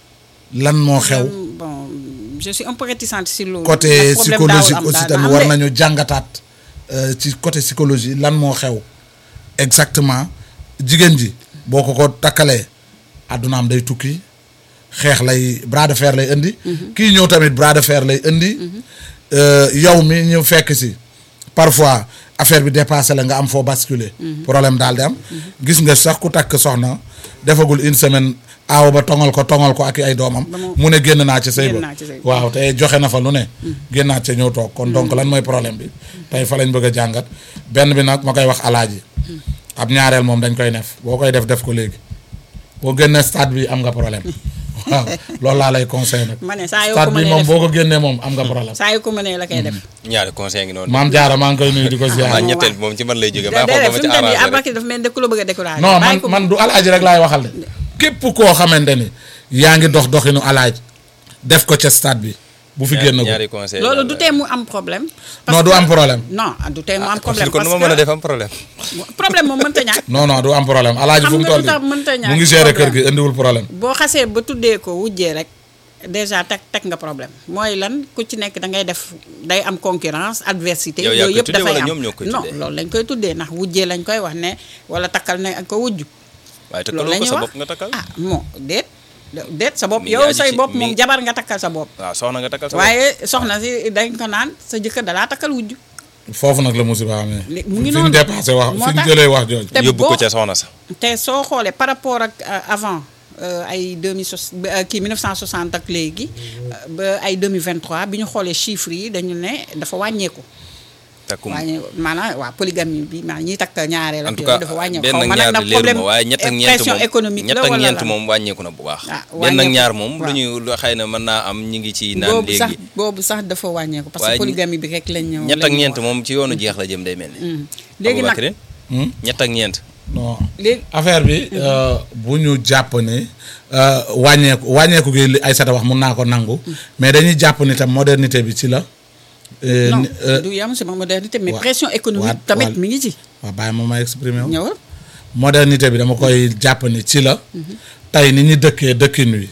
Speaker 2: lan moo xew
Speaker 1: bon je suis un peu réticente si loolu.
Speaker 2: côté
Speaker 1: ndax problème daawul
Speaker 2: psychologique
Speaker 1: am
Speaker 2: aussi
Speaker 1: daal
Speaker 2: tamit
Speaker 1: am
Speaker 2: war
Speaker 1: de.
Speaker 2: nañu jàngataat euh, ci côté psychologie lan moo xew exactement jigéen ji boo ko ko takkalee addunaam day tukki xeex lay bras de fer lay indi kii ñëw tamit bras de fer lay indi euh, yow mi ñu fekk si parfois affaire bi dépassé la nga am foo basculer problème daal di am gis nga sax ku takk soxna defagul une semaine aaw ba tongal ko tongal ko ak i ay doomam mu ne génn naa ci sëy
Speaker 1: génn
Speaker 2: ba
Speaker 1: naa ci sëy ba.
Speaker 2: waaw te joxe na fa lu ne génnaat ca ñëw toog kon donc lan mooy problème bi tey fa lañ bëgg a jàngat benn bi nag ma koy wax alaaji ab ñaareel moom dañ koy def boo koy def def ko léegi boo génnee stade bi am nga problème waaw loolu laa lay conseil nag
Speaker 1: ma ne saa yoo
Speaker 2: stade
Speaker 1: ko
Speaker 2: bi
Speaker 1: mënee
Speaker 2: moom
Speaker 1: def
Speaker 2: boo ko génnee moom am nga problème
Speaker 1: saa yoo ko mënee la koy def.
Speaker 3: ñaari conseil ngi noonu.
Speaker 2: maam jaara maa ngi koy nuyu di ko ziar
Speaker 3: waaw ñetteel bi moom ci man lay jógee. maa
Speaker 1: déedéet
Speaker 3: xool
Speaker 1: fi
Speaker 3: ba ma
Speaker 1: mu
Speaker 3: ci
Speaker 1: ne nii
Speaker 3: arrangé rek.
Speaker 1: Aboubacry dafa mel ni ku la bëgg a découragé.
Speaker 2: non man
Speaker 1: bàyyi ko
Speaker 2: man du alaaji rek laay waxal de képp koo xamante ni yaa ngi dox doxinu alaaj def ko ca stade bi bu fi génn ko
Speaker 3: ñaari conseil
Speaker 1: loolu du tee mu am problème.
Speaker 2: non du am problème
Speaker 1: non du tee mu am
Speaker 3: kon
Speaker 1: problème
Speaker 3: kon nu
Speaker 1: parce
Speaker 3: ma mën a
Speaker 1: que
Speaker 3: def am problème.
Speaker 1: problème moom mënta ñàkk.
Speaker 2: non non du am problème alaaji
Speaker 1: Xam
Speaker 2: fu mu
Speaker 1: nga
Speaker 2: toll
Speaker 1: lu tax mënta
Speaker 2: nii
Speaker 1: ñàkk
Speaker 2: mu ngi gérer kër
Speaker 1: problème.
Speaker 2: gi indiwul problème
Speaker 1: boo xasee ba tuddee ko wujjee rek déjà teg teg nga problème mooy lan ku ci nekk da ngay def day am concurrence adversité
Speaker 3: Yow yaa
Speaker 1: yooyu
Speaker 3: koy
Speaker 1: yëpp
Speaker 3: tuddee
Speaker 1: dafay
Speaker 3: wala
Speaker 1: am
Speaker 3: ñoom ñoo koy
Speaker 1: non
Speaker 3: tuddee?
Speaker 1: loolu lañ koy tuddee ndax wujjee lañ koy wax ne wala takkal ne ak ko wujju
Speaker 3: waaye
Speaker 1: loolu
Speaker 3: takkaloo
Speaker 1: la
Speaker 3: ko
Speaker 1: ñuy
Speaker 3: sa
Speaker 1: wax
Speaker 3: bopp nga takkal.
Speaker 1: ah bon déet déet sa bopp
Speaker 3: Mi ngi
Speaker 1: yow
Speaker 3: aju
Speaker 1: say
Speaker 3: ci-
Speaker 1: bopp
Speaker 3: mi
Speaker 1: moom
Speaker 3: ngi-
Speaker 1: jabar nga takkal sa bopp
Speaker 3: waaw soxna nga takkal sa bopp.
Speaker 1: waaye soxna si dañ ko naan sa jëkkër dalaa takkal wujju
Speaker 2: foofu nag la musiba amee
Speaker 1: Li- mu ngi
Speaker 2: fi ñu
Speaker 1: noonu.
Speaker 2: dépassé wax
Speaker 1: Moo
Speaker 2: fi ñu
Speaker 1: tax-
Speaker 2: jëlee wax jooju
Speaker 1: te
Speaker 3: yóbbu ko
Speaker 1: boo-
Speaker 3: ca soxna sa.
Speaker 1: te soo xoolee par rapport ak euh, avant euh, ay 2060 ba, euh, kii 1960 ak léegi euh, ba ay 2023 bi ñu xoolee chiffres yi dañu ne dafa wàññeeku.
Speaker 3: takkum
Speaker 1: wàññeeku maanaam waa polygamie bi maanaam ñiy takk ñaareel
Speaker 3: en
Speaker 1: ak
Speaker 3: tout
Speaker 1: yooyu
Speaker 3: cas
Speaker 1: dafa wàññeeku.
Speaker 3: benn
Speaker 1: xaw
Speaker 3: ak
Speaker 1: ma nag
Speaker 3: ñaar
Speaker 1: nag
Speaker 3: di leeruma
Speaker 1: problème
Speaker 3: waaye ñett ak ñeent
Speaker 1: pression
Speaker 3: moom
Speaker 1: économique
Speaker 3: ñett
Speaker 1: la
Speaker 3: ak
Speaker 1: wala
Speaker 3: ñeent
Speaker 1: lan?
Speaker 3: moom wàññeeku na bu baax.
Speaker 1: Ah,
Speaker 3: benn ak
Speaker 1: wàññeeku,
Speaker 3: ñaar moom lu
Speaker 1: waaw.
Speaker 3: ñu lu xëy na mën naa am ñu ngi ci naan
Speaker 1: boobu sax
Speaker 3: léegi.
Speaker 1: boobu sax dafa wàññeeku. parce que
Speaker 3: Waaye
Speaker 1: polygamie bi rek lañ ñëw.
Speaker 3: ñett
Speaker 1: lañ
Speaker 3: ak
Speaker 1: ñu
Speaker 3: ñeent
Speaker 1: wax.
Speaker 3: moom ci yoonu jeex la jëm day mel ni.
Speaker 1: Hmm. léegi nag
Speaker 3: Aboubacry
Speaker 2: Hmm?
Speaker 3: ñett ak ñeent.
Speaker 2: non
Speaker 1: léegi
Speaker 2: affaire bi euh, bu ñu jàpp ne euh, wàññeeku wàññeeku gi li Aïssata wax mun naa ko nangu mais dañuy jàpp ni tam modernité bi ci la euh,
Speaker 1: non
Speaker 2: ni- euh,
Speaker 1: du yam sama modernité mais
Speaker 2: wa-
Speaker 1: pression économique
Speaker 2: wa-
Speaker 1: tamit
Speaker 2: wa-
Speaker 1: mi ngi ci.
Speaker 2: waaw bàyyi ma ma exprimer wu
Speaker 1: ñëwal
Speaker 2: modernité bi dama koy jàpp ni ci la tey ni ñu dëkkee dëkkin wi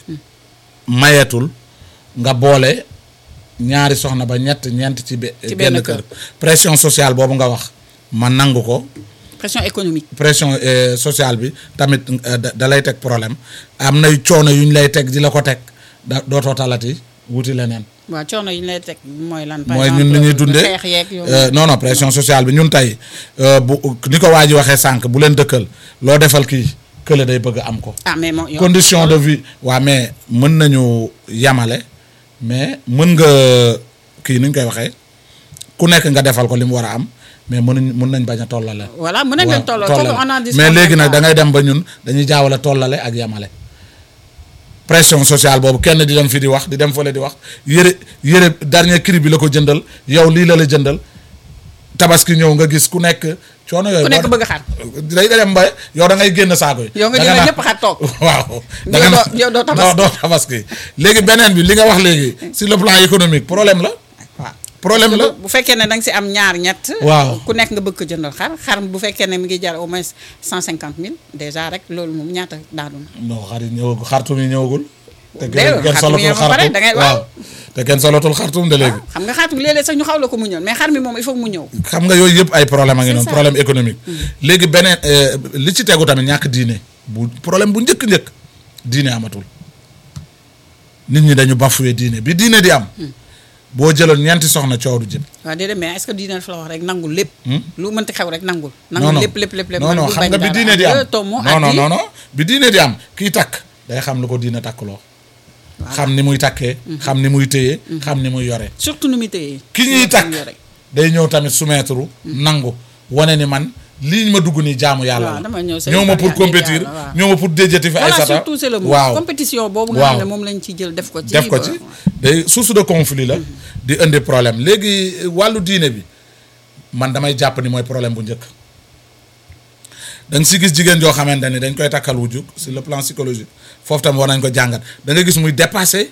Speaker 2: mayeetul nga boole ñaari soxna ba ñett ñeent ci be-
Speaker 1: Ci benn
Speaker 2: benn kër pression sociale boobu nga wax ma nangu ko
Speaker 1: pression économique.
Speaker 2: pression euh, sociale bi tamit euh, da da lay teg problème am nay coono yu ñu lay teg di la ko teg da dootoo talati wuti leneen
Speaker 1: waaw coono yi ñu lay teg mooy lan. par
Speaker 2: mooy
Speaker 1: exemple
Speaker 2: ñun ni ñuy dundee
Speaker 1: xeex yeeg yooyu.
Speaker 2: euh, non non pression sociale bi ñun tey euh, bu ni ko waa ji waxee sànq bu leen dëkkal loo defal kii kële day bëgg a am ko
Speaker 1: ah mais moom yow-
Speaker 2: condition de vie waa mais mën nañu yamale mais mën nga kii ni ñu koy waxee ku nekk nga defal ko li mu war a am mais mënuñ mën nañ bañ a tollale
Speaker 1: voilà mën nañ
Speaker 2: waaw,
Speaker 1: leen tolloo
Speaker 2: tollale.
Speaker 1: foofu on en discute
Speaker 2: mais léegi nag
Speaker 1: pas.
Speaker 2: da ngay dem ba ñun dañuy jaawale tollale ak yamale pression sociale boobu kenn di dem fi di wax di dem fële di wax yëre yëre dernier cri bi la ko jëndal yow lii la la jëndal tabaski ñëw nga gis ku nekk coono yooyu
Speaker 1: ku nekk
Speaker 2: boo-
Speaker 1: bëgg a xar
Speaker 2: day dem ba yow da ngay génn saako yi
Speaker 1: yow nga
Speaker 2: Da
Speaker 1: jëlee
Speaker 2: naan-
Speaker 1: ñëpp xar toog
Speaker 2: waaw da
Speaker 1: Yow
Speaker 2: nga
Speaker 1: doo- yow doo tabaski.
Speaker 2: doo tabaski léegi beneen bi li nga wax léegi sur le plan économique problème la
Speaker 1: waaw
Speaker 2: problème la
Speaker 1: bu fekkee ne da nga si am ñaar ñett
Speaker 2: Waaw.
Speaker 1: ku nekk nga bëgg ko jëndal xar xar bu fekkee ne mi ngi jar au moins cent cinquante mille déjà rek loolu moom ñaata daanu na
Speaker 2: non xar yi ñëwagul xartum yi ñëwagul te
Speaker 1: Déedéet,
Speaker 2: kenn
Speaker 1: xartum yi
Speaker 2: solatul
Speaker 1: ba pare
Speaker 2: xartum
Speaker 1: da ngay-
Speaker 2: waaw
Speaker 1: waaw.
Speaker 2: te kenn solatul xartum de léegi
Speaker 1: xam nga xaatu léeg-léeg sax ñu xaw la ko mu ñëw mais xar mi moom il faut mu ñëw
Speaker 2: xam nga yooyu yëpp ay problème a ngi
Speaker 1: C'est
Speaker 2: noonu
Speaker 1: ça.
Speaker 2: problème économique léegi beneen euh, li ci tegu tamit ñàkk diine bu problème bu njëkk-njëkk diine amatul nit ñi dañu bafoué diine bi diine di am boo jëloon ñeenti soxna coow du jëm
Speaker 1: waaw déedéet mais est-ce que diine dafa la wax rek nangul lépp lu mënti xew rek nangul
Speaker 2: non
Speaker 1: nangul
Speaker 2: non
Speaker 1: lépp lépp lépp lépp
Speaker 2: non
Speaker 1: man
Speaker 2: non
Speaker 1: bul
Speaker 2: xam
Speaker 1: bañ
Speaker 2: nga bi
Speaker 1: dara.
Speaker 2: diine di am
Speaker 1: Euh, Tomo
Speaker 2: non non
Speaker 1: Adi,
Speaker 2: non non bi diine di am kii takk day xam lu ko diine takkloo xam ni muy takkee xam ni muy téye xam ni muy yore
Speaker 1: surtout nu muy téye
Speaker 2: ki ñuy takk day ñëw tamit soumettre nangu wane ni man lii ma dugg nii jaamu yàlla
Speaker 1: waaw
Speaker 2: la
Speaker 1: dama ñëw sa
Speaker 2: ñëw ma pour
Speaker 1: yàlla,
Speaker 2: compétir
Speaker 1: yàlla, waaw.
Speaker 2: ñëw ma pour déjati fi ay
Speaker 1: voilà
Speaker 2: sata
Speaker 1: surtout c'est le mot
Speaker 2: waaw
Speaker 1: compétition boobu nga
Speaker 2: Waaw.
Speaker 1: xam ne moom lañ ci jël def ko ci
Speaker 2: def ko
Speaker 1: ba-
Speaker 2: ci day source de conflit la di indi problème léegi wàllu diine bi man damay jàpp ni mooy problème bu njëkk da nga si gis jigéen joo xamante ni dañ koy takkal wujju sur le plan psychologique foofu tam war nañ ko jàngat da nga gis muy dépassé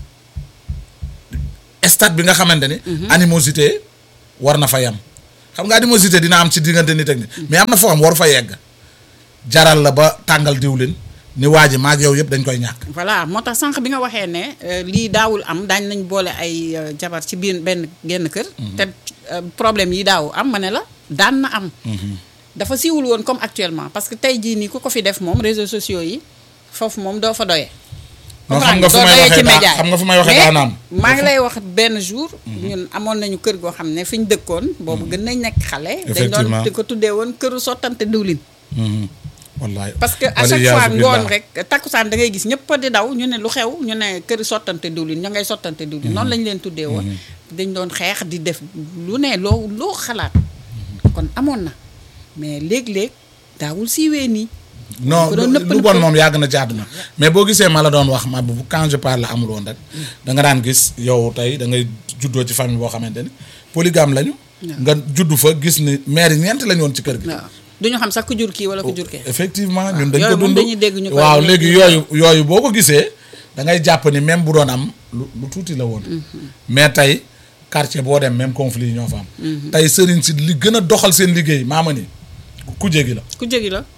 Speaker 2: stade bi nga xamante ni. animosité war na fa yam xam nga animosité dina am ci diggante nit ak nit mais am na foo xam war fa yegg jaral la ba tàngal diwlin ni waa ji maag yow yëpp dañ koy ñàkk.
Speaker 1: voilà moo tax sànq bi nga waxee ne euh, lii daawul am daañ nañ boole ay euh, jabar ci biir benn genn kër. te euh, problème yi daaw am ma ne la daan na am. dafa siiwul woon comme actuellement parce que tey jii nii ku ko fi def moom réseaux sociaux yi foofu moom doo fa doyee.
Speaker 2: non xam nga fu
Speaker 1: doo
Speaker 2: may
Speaker 1: doyee
Speaker 2: waxee
Speaker 1: ci
Speaker 2: daa
Speaker 1: média yi.
Speaker 2: xam nga fu may waxee
Speaker 1: Mais
Speaker 2: daa naam.
Speaker 1: maa ngi lay wax benn jour. ñun amoon nañu kër goo xam ne fi ñu dëkkoon. boobu gën nañ nekk xale. dañ doon
Speaker 2: Effectivement.
Speaker 1: di ko tuddee woon këru sottante diwlin.
Speaker 2: wallaay
Speaker 1: parce que à
Speaker 2: Wali
Speaker 1: chaque
Speaker 2: yaasu
Speaker 1: fois
Speaker 2: billah.
Speaker 1: ngoon rek takkusaan da ngay gis ñëpp di daw ñu ne lu xew ñu ne këri sottante diwlin ña ngay sottante diwlin noonu lañ leen tuddee woon dañ doon xeex di def lu ne loo loo xalaat kon amoon na mais léeg-léeg daawul siiwee nii
Speaker 2: non
Speaker 1: ko doon
Speaker 2: lu
Speaker 1: nëpp
Speaker 2: lu bon
Speaker 1: nëppal.
Speaker 2: moom yàgg na ci àdduna mais boo gisee ma la doon wax ma bu quand je parle amul woon rek da nga daan gis yow tey da ngay juddoo ci famille boo xamante ni polygame lañu. nga juddu fa gis ni mère yi ñeent lañu woon ci kër gi.
Speaker 1: waaw duñu xam sax ku jur kii wala ku jur kee
Speaker 2: effectivement ñun dañ
Speaker 1: yooyu
Speaker 2: ko
Speaker 1: moom
Speaker 2: dund
Speaker 1: dañuy dégg ñu koy
Speaker 2: waaw
Speaker 1: wax
Speaker 2: léegi
Speaker 1: léegi.
Speaker 2: yooyu yooyu boo ko gisee da ngay jàpp ni même bu doon am lu lu tuuti la woon. mais tey quartier boo dem même conflit yi ñoo fa am. tey sëriñ si li gën a doxal seen liggéey maama ni ku jégi la.
Speaker 1: ku jógi la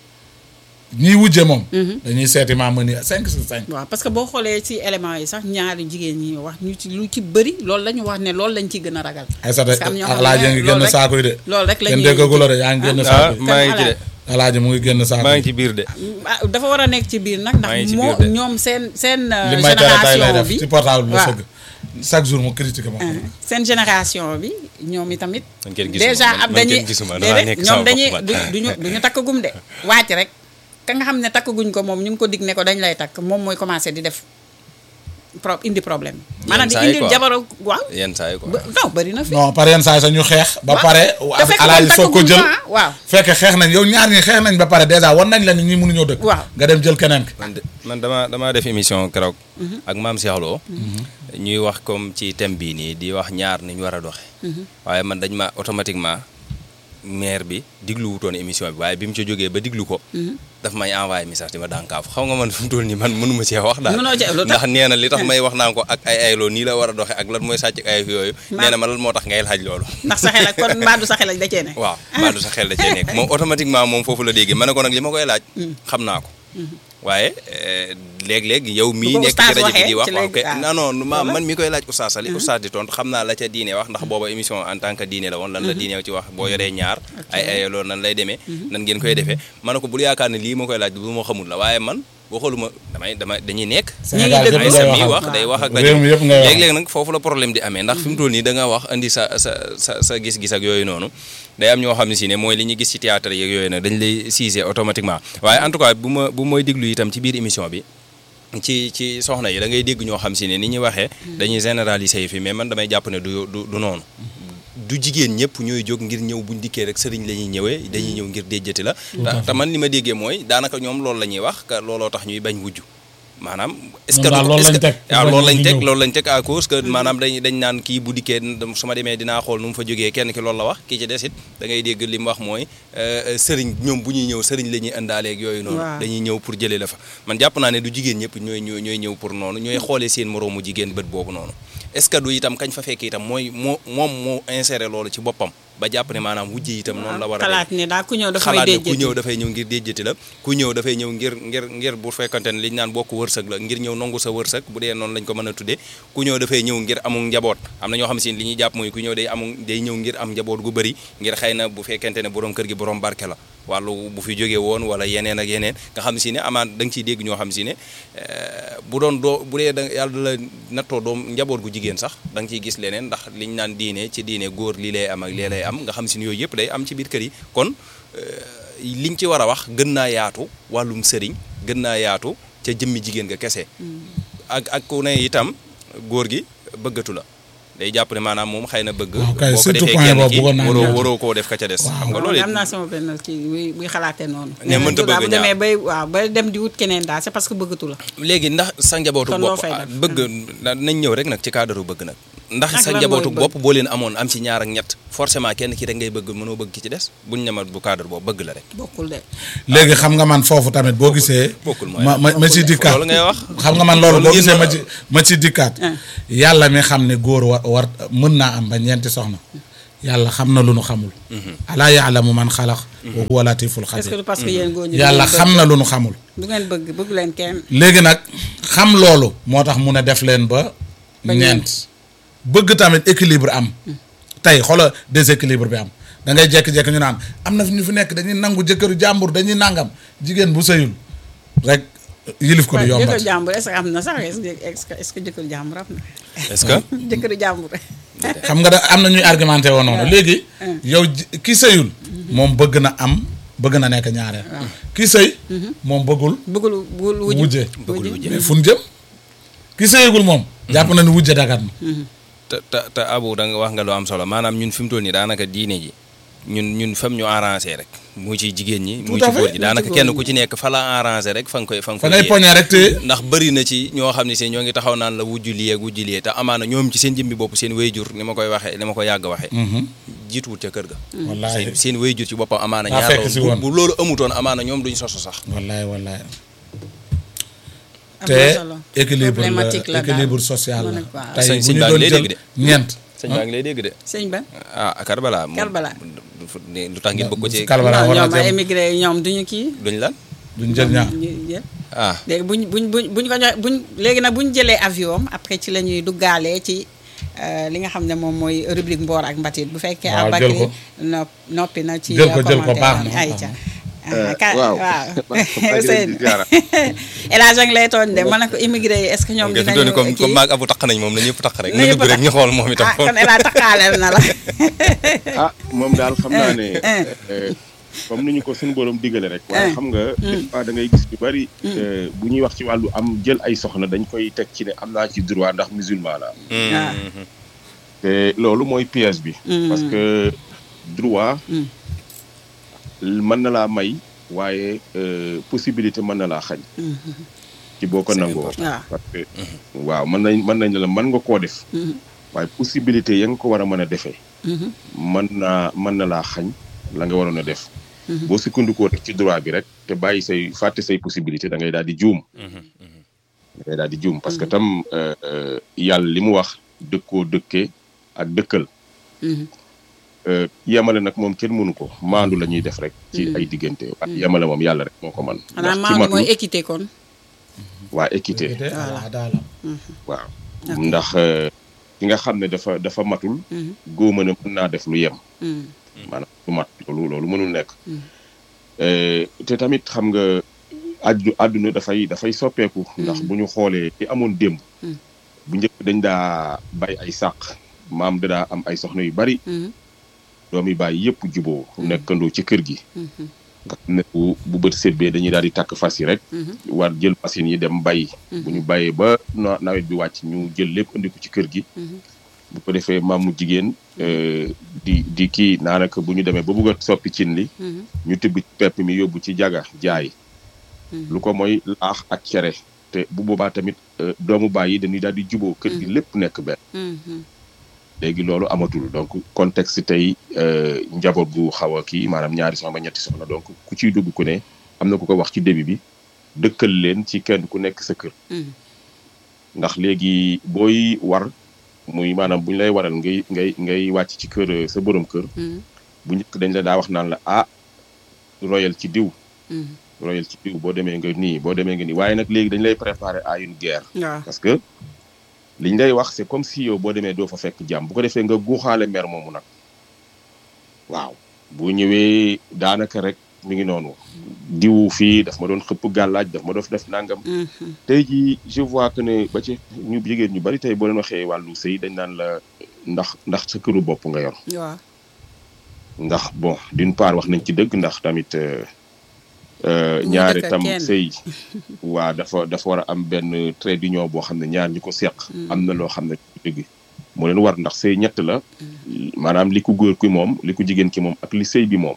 Speaker 2: ñiy wujje moom. dañuy seeti maama ni 5 sur 5.
Speaker 1: waaw parce que boo xoolee ci éléments yi sax ñaari jigéen ñi wax ñu ci lu ci bëri loolu la ñu wax ne loolu lañ ciy gën a ragal
Speaker 2: Aïssata
Speaker 1: Parce que am ñoo xam ne
Speaker 2: alaaji ngi
Speaker 1: loolu
Speaker 2: génn
Speaker 1: rek-
Speaker 2: saako yi de.
Speaker 1: loolu rek la
Speaker 2: kenn
Speaker 1: ñuy
Speaker 2: déggagu la de yaa ngi génn
Speaker 3: ah
Speaker 2: saako yi.
Speaker 3: maa ngi ci de
Speaker 2: alaaji mu ngi génn saako
Speaker 3: maa
Speaker 2: yi.
Speaker 3: ngi ci biir de
Speaker 1: ah dafa war a nekk ci biir nag
Speaker 3: Maa ngi
Speaker 1: ndax
Speaker 3: ci
Speaker 1: moo
Speaker 3: biir de.
Speaker 1: ñoom seen seen euh,
Speaker 2: li may tere tay lay
Speaker 1: génération
Speaker 2: def
Speaker 1: bi
Speaker 2: ci portable bi la
Speaker 1: waaw.
Speaker 2: sëgg chaque jour mu critiqué ma ko.
Speaker 1: seen génération bi ñoom itamit
Speaker 3: Man kenn gisuma,
Speaker 1: déjà
Speaker 3: man-
Speaker 1: ab
Speaker 3: man
Speaker 1: dañuy
Speaker 3: kenn gisuma, damaa
Speaker 1: déedéet
Speaker 3: nekk
Speaker 1: ñoom
Speaker 3: sama
Speaker 1: dañuy
Speaker 3: bopp
Speaker 1: du
Speaker 3: man.
Speaker 1: duñu duñu takkagum de wàcc rek ka nga xam ne takkaguñ ko moom ñu ngi ko dig ne ko dañ lay takk moom mooy commencé di def pro indi problème maanaam di
Speaker 3: saa yi
Speaker 1: indi
Speaker 3: quoi.
Speaker 1: jabaro waaw
Speaker 3: yenn saa yi quoi
Speaker 1: ba- non bëri na fi
Speaker 2: non par yenn saa yi sax ñu xeex. ba
Speaker 1: Waaw.
Speaker 2: pare
Speaker 1: te fekk
Speaker 2: alaaji
Speaker 1: ñoom
Speaker 2: soog ko
Speaker 1: takkaguñ
Speaker 2: jël.
Speaker 1: ko, ah, waaw
Speaker 2: fekk xeex nañ yow ñaar ñi xeex nañ ba pare dèjà wan nañ la ni ñi mënuñoo dëkk.
Speaker 1: waaw
Speaker 2: nga dem jël keneen ki.
Speaker 3: man de man dama damaa def émission keroog ak maam Cheikh Lo ñuy wax comme ci thème bii nii di wax ñaar ni ñu war a doxe waaye man dañ ma automatiquement maire bi diglu wutoon émission bi waaye bi mu ci jógee ba diglu ko daf may envoyé message di ma dànkaafu xam nga man fi mu toll nii man mënuma cee wax daal
Speaker 1: Mënoo cee- lu tax?
Speaker 3: ndax nee na li tax may wax naan ko ak ay ayloo nii la war a doxe ak lan mooy sàcc ak ay yooyu
Speaker 1: Ma-
Speaker 3: nee na ma lan moo tax ngay laaj loolu
Speaker 1: ndax sa xel ak kon mbaa du sa xel ak da cee ne
Speaker 3: waaw maa du sa xel da cee nekk moom automatiquement moom foofu la déggee ma ne ko nag li ma koy laaj xam naa ko waaye eh, léeg-léeg yow mii
Speaker 1: Bu ko
Speaker 3: nekk ci
Speaker 1: oustaz
Speaker 3: rajo bi
Speaker 1: waxee
Speaker 3: di wax
Speaker 1: ci
Speaker 3: waaw
Speaker 1: léegi-
Speaker 3: kay
Speaker 1: ah.
Speaker 3: non non ma
Speaker 1: Wala?
Speaker 3: man mi koy laaj oustaz Sali oustaz di tontu xam naa la ca diine wax ndax booba émission en tant que diine la woon lan la diine ci wax boo yoree ñaar ay ay loolu nan lay demee nan ngeen koy defee ma ne ko bul yaakaar ne lii ma koy laaj lu ma xamul la waaye man boo xooluma damay damay dañuy nekk
Speaker 2: Sénégal
Speaker 1: déglu.
Speaker 2: yëpp
Speaker 3: ay
Speaker 2: ngay
Speaker 3: sa mi
Speaker 2: waxal.
Speaker 3: wax day wax ak
Speaker 2: réew mi yëpp ngay wax.
Speaker 3: léeg-léeg nag foofu la problème di amee ndax fi mu toll nii da nga wax indi sa sa sa sa gis-gis ak yooyu noonu day am ñoo xam ne si ne mooy li ñu gis ci théâtre yeeg yooyu nag dañ lay siise automatiquement waaye en tout cas bu ma bu mooy déglu itam ci biir émission bi ci ci soxna yi da ngay dégg ñoo xam si ne ni ñuy waxee dañuy généraliser yi fi mais man damay jàpp ne du du du noonu du jigéen ñëpp ñooy jóg ngir ñëw buñ dikkee rek sëriñ la ñuy ñëwee dañuy ñëw ngir déjjati la te te man li ma déggee mooy daanaka ñoom loolu la ñuy wax que looloo tax ñuy bañ wujju maanaam est-ce que
Speaker 2: Ñoom daal
Speaker 3: du-
Speaker 2: loolu
Speaker 3: est-ce
Speaker 2: lañ
Speaker 3: que-
Speaker 2: teg.
Speaker 3: waaw
Speaker 2: Bañ
Speaker 3: loolu lañ
Speaker 2: wujju
Speaker 3: teg
Speaker 2: ñëw.
Speaker 3: loolu lañ teg à cause que maanaam dañ dañ naan kii bu dikkee su ma demee dinaa xool nu mu fa jógee kenn ki loolu la wax kii ci des it da ngay dégg li mu wax mooy euh, sëriñ ñoom bu ñuy ñëw sëriñ la ñuy indaaleeg yooyu noonu
Speaker 1: Waaw.
Speaker 3: dañuy ñëw pour jëlee la fa man jàpp naa ne du jigéen ñëpp ñooy ñooy ñooy ñëw pour noonu ñooy xoolee seen moroomu jigéen bët boobu noonu est-ce que du itam kañ fa fekk itam mooy moo moom moo inséré loolu ci boppam ba jàpp ne maanaam wujje itam noonu la war a
Speaker 1: xalaat ne daal ku ñëw dafay
Speaker 3: xalaat ne ku
Speaker 1: déjjati
Speaker 3: ñëw dafay ñëw ngir déjjati la ku ñëw dafay ñëw ngir ngir ngir bu fekkante ne li ñu naan bokk wërsëg la ngir ñëw nangu sa wërsëg bu dee noonu lañ ko mën a tuddee ku ñëw dafay ñëw ngir amul njaboot am na ñoo xam si ne li ñuy jàpp mooy ku ñëw day amul day ñëw ngir am njaboot gu bëri ngir xëy na bu fekkente ne borom kër gi borom barke la wàllu bu fi jógee woon wala yeneen ak yeneen nga xam si ne amaan da nga ciy dégg ñoo xam si ne eh, bu doon doo bu dee da yàlla da la nattoo doom njaboot gu jigéen sax da nga ciy gis leneen ndax liñ naan diine ci diine góor lii lay am ak lee lay am nga xam si ne yooyu yëpp day am ci biir kër yi kon liñ ci war a wax gën naa yaatu wàllum sëriñ gën naa yaatu ca jëmmi jigéen nga kese ak ak ku ne itam góor gi bëggatu la day jàpp ne maanaam moom xëy na bëgg
Speaker 2: waaw kay,
Speaker 3: boo ko
Speaker 2: surtout
Speaker 3: defee
Speaker 2: point
Speaker 3: kenn
Speaker 2: boobu
Speaker 3: ki
Speaker 2: bëggoon naa
Speaker 3: waroo
Speaker 2: ñëw.
Speaker 3: waroo koo def ka ca des xam nga loolu
Speaker 1: am
Speaker 3: it
Speaker 1: naa sama benn kii buy buy xalaatee noonu
Speaker 3: Ne mënta bëgg
Speaker 1: bu
Speaker 3: ñaar.
Speaker 1: demee bay waaw ba dem di wut keneen daal c'est parce que bëggatu la
Speaker 3: léegi ndax sa njabootu
Speaker 1: Kon loo
Speaker 3: bopp
Speaker 1: fay
Speaker 3: ah,
Speaker 1: def.
Speaker 3: bëgg na- nañ ñëw rek nag ci cadre bëgg nag ndax
Speaker 1: Ak
Speaker 3: sa
Speaker 1: lan
Speaker 3: njabootu
Speaker 1: mooy bëgg.
Speaker 3: bopp boo leen amoon am ci ñaar ak ñett forcément kenn ki rek ngay bëgg mënoo bëgg ki ci des buñ ñamat bu cadre boobu bëgg la rek
Speaker 1: bokkul de
Speaker 2: léegi xam nga man foofu tamit boo gisee
Speaker 3: bokkul mooy
Speaker 2: ma ma ma ci dikkaat
Speaker 3: loolu ngay wax
Speaker 2: xam nga man loolu
Speaker 3: Loolu
Speaker 2: boo
Speaker 3: ngeen
Speaker 2: gisee ma
Speaker 3: war a-
Speaker 2: ci ma ci dikkaat yàlla mi xam ne góor war war mën naa am ba ñeenti soxna yàlla xam na lu nu xamul alaa yaalamu man xalaq wa huwa latiful
Speaker 1: est-ce que
Speaker 2: xabir
Speaker 1: du parce que yéen góor ñi du
Speaker 2: yàlla
Speaker 1: ngeen
Speaker 2: xam
Speaker 1: bëgg-
Speaker 2: na lu nu xamul
Speaker 1: du ngeen bëgg bëgg leen kenn
Speaker 2: léegi nag xam loolu moo tax mun a def leen ba
Speaker 1: Ba
Speaker 2: ñeent bëgg tamit équilibre am tey xoola déséquilibre bi am da ngay jékki-jékki ñu naan am na fi ñu fi nekk dañuy nangu jëkkëru jàmbur dañuy nangam jigéen bu sëyul rek yilif ko du
Speaker 1: waaye
Speaker 2: yombat
Speaker 1: jëkkëru jàmbur est-ce que am na sax est-ce que est-ce que est-ce que jëkkëru jàmbur am na
Speaker 3: est-ce que
Speaker 1: jëkkëru jàmbur
Speaker 2: xam nga da am na ñuy argumenté woon noonu léegi yow ji- ki sëyul moom bëgg na am bëgg na nekk ñaareel ki sëy moom bëggul
Speaker 1: bëggul bëggul wujj
Speaker 2: wujje
Speaker 3: bëggul wujje.
Speaker 2: mais fu ñu jëm ki sëyagul moom jàpp na ni wujje dagat na
Speaker 3: te te te abu da nga wax nga lu am solo maanaam ñun fi mu toll nii daanaka diine ji ñun ñun fam ñu arrangé rek mu ci jigéen ñi mu
Speaker 2: Tout à
Speaker 3: ci góor
Speaker 2: fait.
Speaker 3: ji daanaka kenn ku ci nekk fa la arrangé rek fa nga koy fa nga
Speaker 2: fa
Speaker 3: koy
Speaker 2: ngay
Speaker 3: yee.
Speaker 2: poñe rek te
Speaker 3: ndax bëri na ci ñoo xam ne si ñoo ngi taxaw naan la wujju lii ak wujju lii te amaana ñoom ci seen jëmbi bopp seen wayjur ni ma koy waxee ni ma ko yàgg waxee jiituwut ca kër ga
Speaker 2: wallaahi
Speaker 3: seen seen wayjur ci boppam amaana
Speaker 2: Daa
Speaker 3: ñaar
Speaker 2: fekk
Speaker 3: la
Speaker 2: si
Speaker 3: woon.
Speaker 2: woon.
Speaker 3: bu bu loolu amutoon amaana ñoom duñ sosu sax
Speaker 2: wallaay wallaay
Speaker 1: am
Speaker 2: te
Speaker 1: na solo
Speaker 2: équilibre la
Speaker 1: problématique la daal.
Speaker 2: équilibre social
Speaker 1: Mu
Speaker 2: la
Speaker 1: ne waaw.
Speaker 2: tey
Speaker 3: Sëñ-
Speaker 2: bu
Speaker 3: sëñ
Speaker 2: ñu
Speaker 3: baa
Speaker 2: doon
Speaker 3: ngi lay
Speaker 2: jël
Speaker 3: dégg de.
Speaker 2: ñeent
Speaker 3: sëñ baa ngi lay dégg de
Speaker 1: sëñ ba
Speaker 3: ah Karbala moom
Speaker 1: Karbala.
Speaker 3: du- du- lu tax ngeen bëgg ko ci
Speaker 2: Karbala
Speaker 1: non
Speaker 2: war na
Speaker 1: ñoom ay
Speaker 2: jëm
Speaker 1: émigré yi ñoom duñu kii
Speaker 3: duñ lan
Speaker 2: duñ jël ñaar
Speaker 1: ñu jël
Speaker 3: ah
Speaker 1: léegi buñ buñ buñ buñ ko joxe buñ léegi nag buñ jëlee avion am après ci la ñuy duggaalee ci euh, li nga xam ne moom mooy rubrique mboor ak mbatit bu fekkee
Speaker 2: Waaw, jël
Speaker 1: Aboubacry
Speaker 2: ko.
Speaker 1: nopp noppi na ci
Speaker 2: Jël ko, jël ko,
Speaker 1: commentaire
Speaker 2: baax
Speaker 1: am.
Speaker 2: na,
Speaker 1: ay
Speaker 2: baax
Speaker 1: ca
Speaker 2: na.
Speaker 1: Ah, ka-
Speaker 4: waaw.
Speaker 1: waaw
Speaker 4: maa ngi leen di
Speaker 1: Seydou
Speaker 4: ziara.
Speaker 1: El Hadj a ngi lay tooñ de ma ne ko immigré yi est-ce que ñoom
Speaker 3: nga fi
Speaker 1: dinañu
Speaker 3: doon comme
Speaker 1: kii
Speaker 3: comme maag abu taq nañ moom na ñëpp taq rek
Speaker 1: Na
Speaker 3: na
Speaker 1: ñëpp
Speaker 3: dugg rek
Speaker 1: taq.
Speaker 3: ñu xool moom itam
Speaker 1: ah kon El Hadj taxaaleel na la
Speaker 4: ah moom daal xam naa ne
Speaker 1: Eh.
Speaker 4: eh, comme ni ñu ko suñu borom digale rek waaye xam nga des fois da ngay gis ñu bari eh, bu ñuy wax ci wàllu am jël ay soxna dañ koy teg ci ne am naa ci droit ndax musulman la
Speaker 1: Ah.
Speaker 4: te loolu mooy piège bi parce que droit mën na laa may waaye euh, possibilité mën na laa xañ ci boo ko
Speaker 3: C'est
Speaker 4: nangoo
Speaker 3: important.
Speaker 1: waaw
Speaker 4: parce que waaw mën nañ mën nañ la mën nga koo def waaye possibilité ya nga ko war a mën a defee mën naa mën na laa xañ la nga waroon a def boo sukkandikoo rek ci droit bi rek te bàyyi say fàtte say possibilité da ngay daal di juum da ngay daal di juum parce que tam euh, euh, yàlla li mu wax dëkkoo dëkkee ak dëkkal euh, yemale nag moom kenn mënu ko maandu la ñuy def rek ci ay diggante waaye yemale moom yàlla rek moo ko man
Speaker 1: xanaa
Speaker 4: ndax ci
Speaker 1: maanaam mooy
Speaker 4: matul
Speaker 1: équité kon
Speaker 4: waa équité
Speaker 2: voilà daala
Speaker 4: waaw ndax euh, ki nga xam ne dafa dafa matul góoma ne mën naa def lu yem maanaam lu mat loolu loolu mënul nekk Euh, te tamit xam nga addu àdduna dafay dafay soppeeku ndax bu ñu xoolee li amoon démb bu njëkk dañ daa bay ay sàq maam da daa am ay soxna yu bari doomi bàyyi yëpp juboo nekkandoo ci kër gi nga xam ne bu bu bët sébbee dañuy daal di takk fas yi rek war jël machine yi dem bay bu ñu bayee ba na- nawet bi wàcc ñu jël lépp indi ko ci kër gi bu ko defee maamu jigéen euh, di di kii naanaka bu ñu demee ba bugg a soppi cin li ñu tibb ci pepp mi yóbbu ci jaga jaay lu ko mooy laax ak cere te bu boobaa tamit euh, doomu baay yi dañuy daal di juboo kër gi lépp nekk benn léegi loolu amatul donc contexte tey euh, njaboot gu xaw a kii maanaam ñaari soxna ba ñetti soxna donc ku ciy dugg ku ne am na ku ko wax ci début bi dëkkal leen ci kenn ku nekk sa kër ndax léegi booy war muy maanaam bu ñu lay waral ngay ngay ngay wàcc ci kër euh, sa borom kër bu njëkk dañ la daa wax naan la ah royal ci diw royal ci diw boo demee nga nii boo demee nga nii waaye nag léegi dañ lay préparer à une guerre
Speaker 1: waaw
Speaker 4: parce que liñ lay wax c'est comme si yow boo demee doo fa fekk jàmm bu ko defee nga guuxaale mer moomu nag waaw bu ñëwee daanaka rek mi ngi noonu diw fii daf ma doon xëpp gàllaaj daf ma doon def nangam tey jii je vois que ne ba ci ñu jigéen ñu bari tey boo leen waxee wàllu sëy dañ naan la ndax ndax sa këru bopp nga yor
Speaker 1: waaw
Speaker 4: ndax bon d'une part wax nañ ci dëgg ndax tamit euh, euh,
Speaker 1: Ñu
Speaker 4: ñaari
Speaker 1: dëkk
Speaker 4: tam
Speaker 1: kenn.
Speaker 4: sëy waa dafa dafa war a am benn trait d'union boo xam ne ñaar ñi ko seq am na loo xam ne dëgg moo leen war ndax sëy ñett la maanaam li ku góor ki moom li ku jigéen ki moom ak li sëy bi moom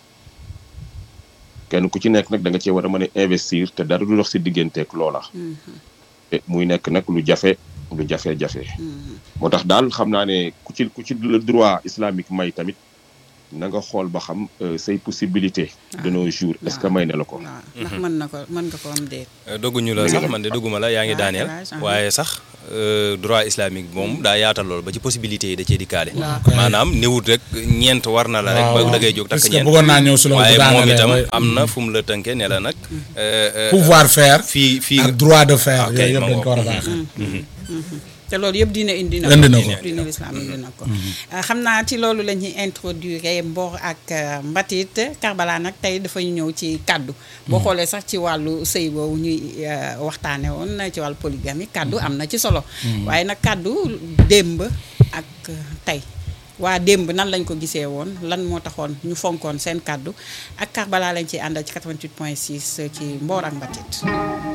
Speaker 4: kenn ku ci nekk nag da nga cee war a mën a investir te dara du dox si digganteeg loola te muy nekk nag lu jafe lu jafe-jafe moo tax daal xam naa ne ku ci ku ci le droit islamique may tamit na nga xool ba xam euh, say possibilité de nos jours est-ce que may na la ko
Speaker 1: waaw ndax mën na ko mën nga ko am déet
Speaker 3: dogguñu la sax man de dogguma la yaa ngi
Speaker 1: Ah,
Speaker 3: daaneel
Speaker 1: élage, ah.
Speaker 3: waaye sax euh, droit islamique moom daa yaatal lool ba ci possibilité yi da cee dikkaale
Speaker 1: Waaw.
Speaker 3: maanaam néewut rek ñeent war na la rek
Speaker 2: waaw,
Speaker 3: ba
Speaker 2: waaw.
Speaker 3: da ngay jóg takk
Speaker 2: Parce que
Speaker 3: ñeent
Speaker 2: bëggoon naa ñëw si loolu
Speaker 3: waaye
Speaker 2: bu
Speaker 3: moom
Speaker 2: daanelee,
Speaker 3: itam
Speaker 2: waaye-
Speaker 3: am na fu mu la tënkee ne la nag euh, euh,
Speaker 2: pouvoir faire
Speaker 3: fii fii
Speaker 2: ak droit de faire
Speaker 3: ok,
Speaker 2: yooyu yëpp
Speaker 3: ma
Speaker 2: dañ ko war a
Speaker 3: ngoog.
Speaker 2: baaxee
Speaker 1: te loolu yëpp dina indi na
Speaker 2: Indi na ko.
Speaker 1: diine l'islam indi na ko Ah, xam naa ci loolu la ñuy introduire mboor ak euh, mbatit Karbala nag tey dafa ñëw ci kàddu boo xoolee sax ci wàllu sëy boobu ñuy euh, waxtaane woon ci wàllu polygamie kàddu am na ci solo waaye nag kàddu démb ak euh, tey waa démb nan lañ ko gisee woon lan moo taxoon ñu fonkoon seen kàddu ak Karbala lañ ci àndal ci 88 point 6 ci mboor ak mbatit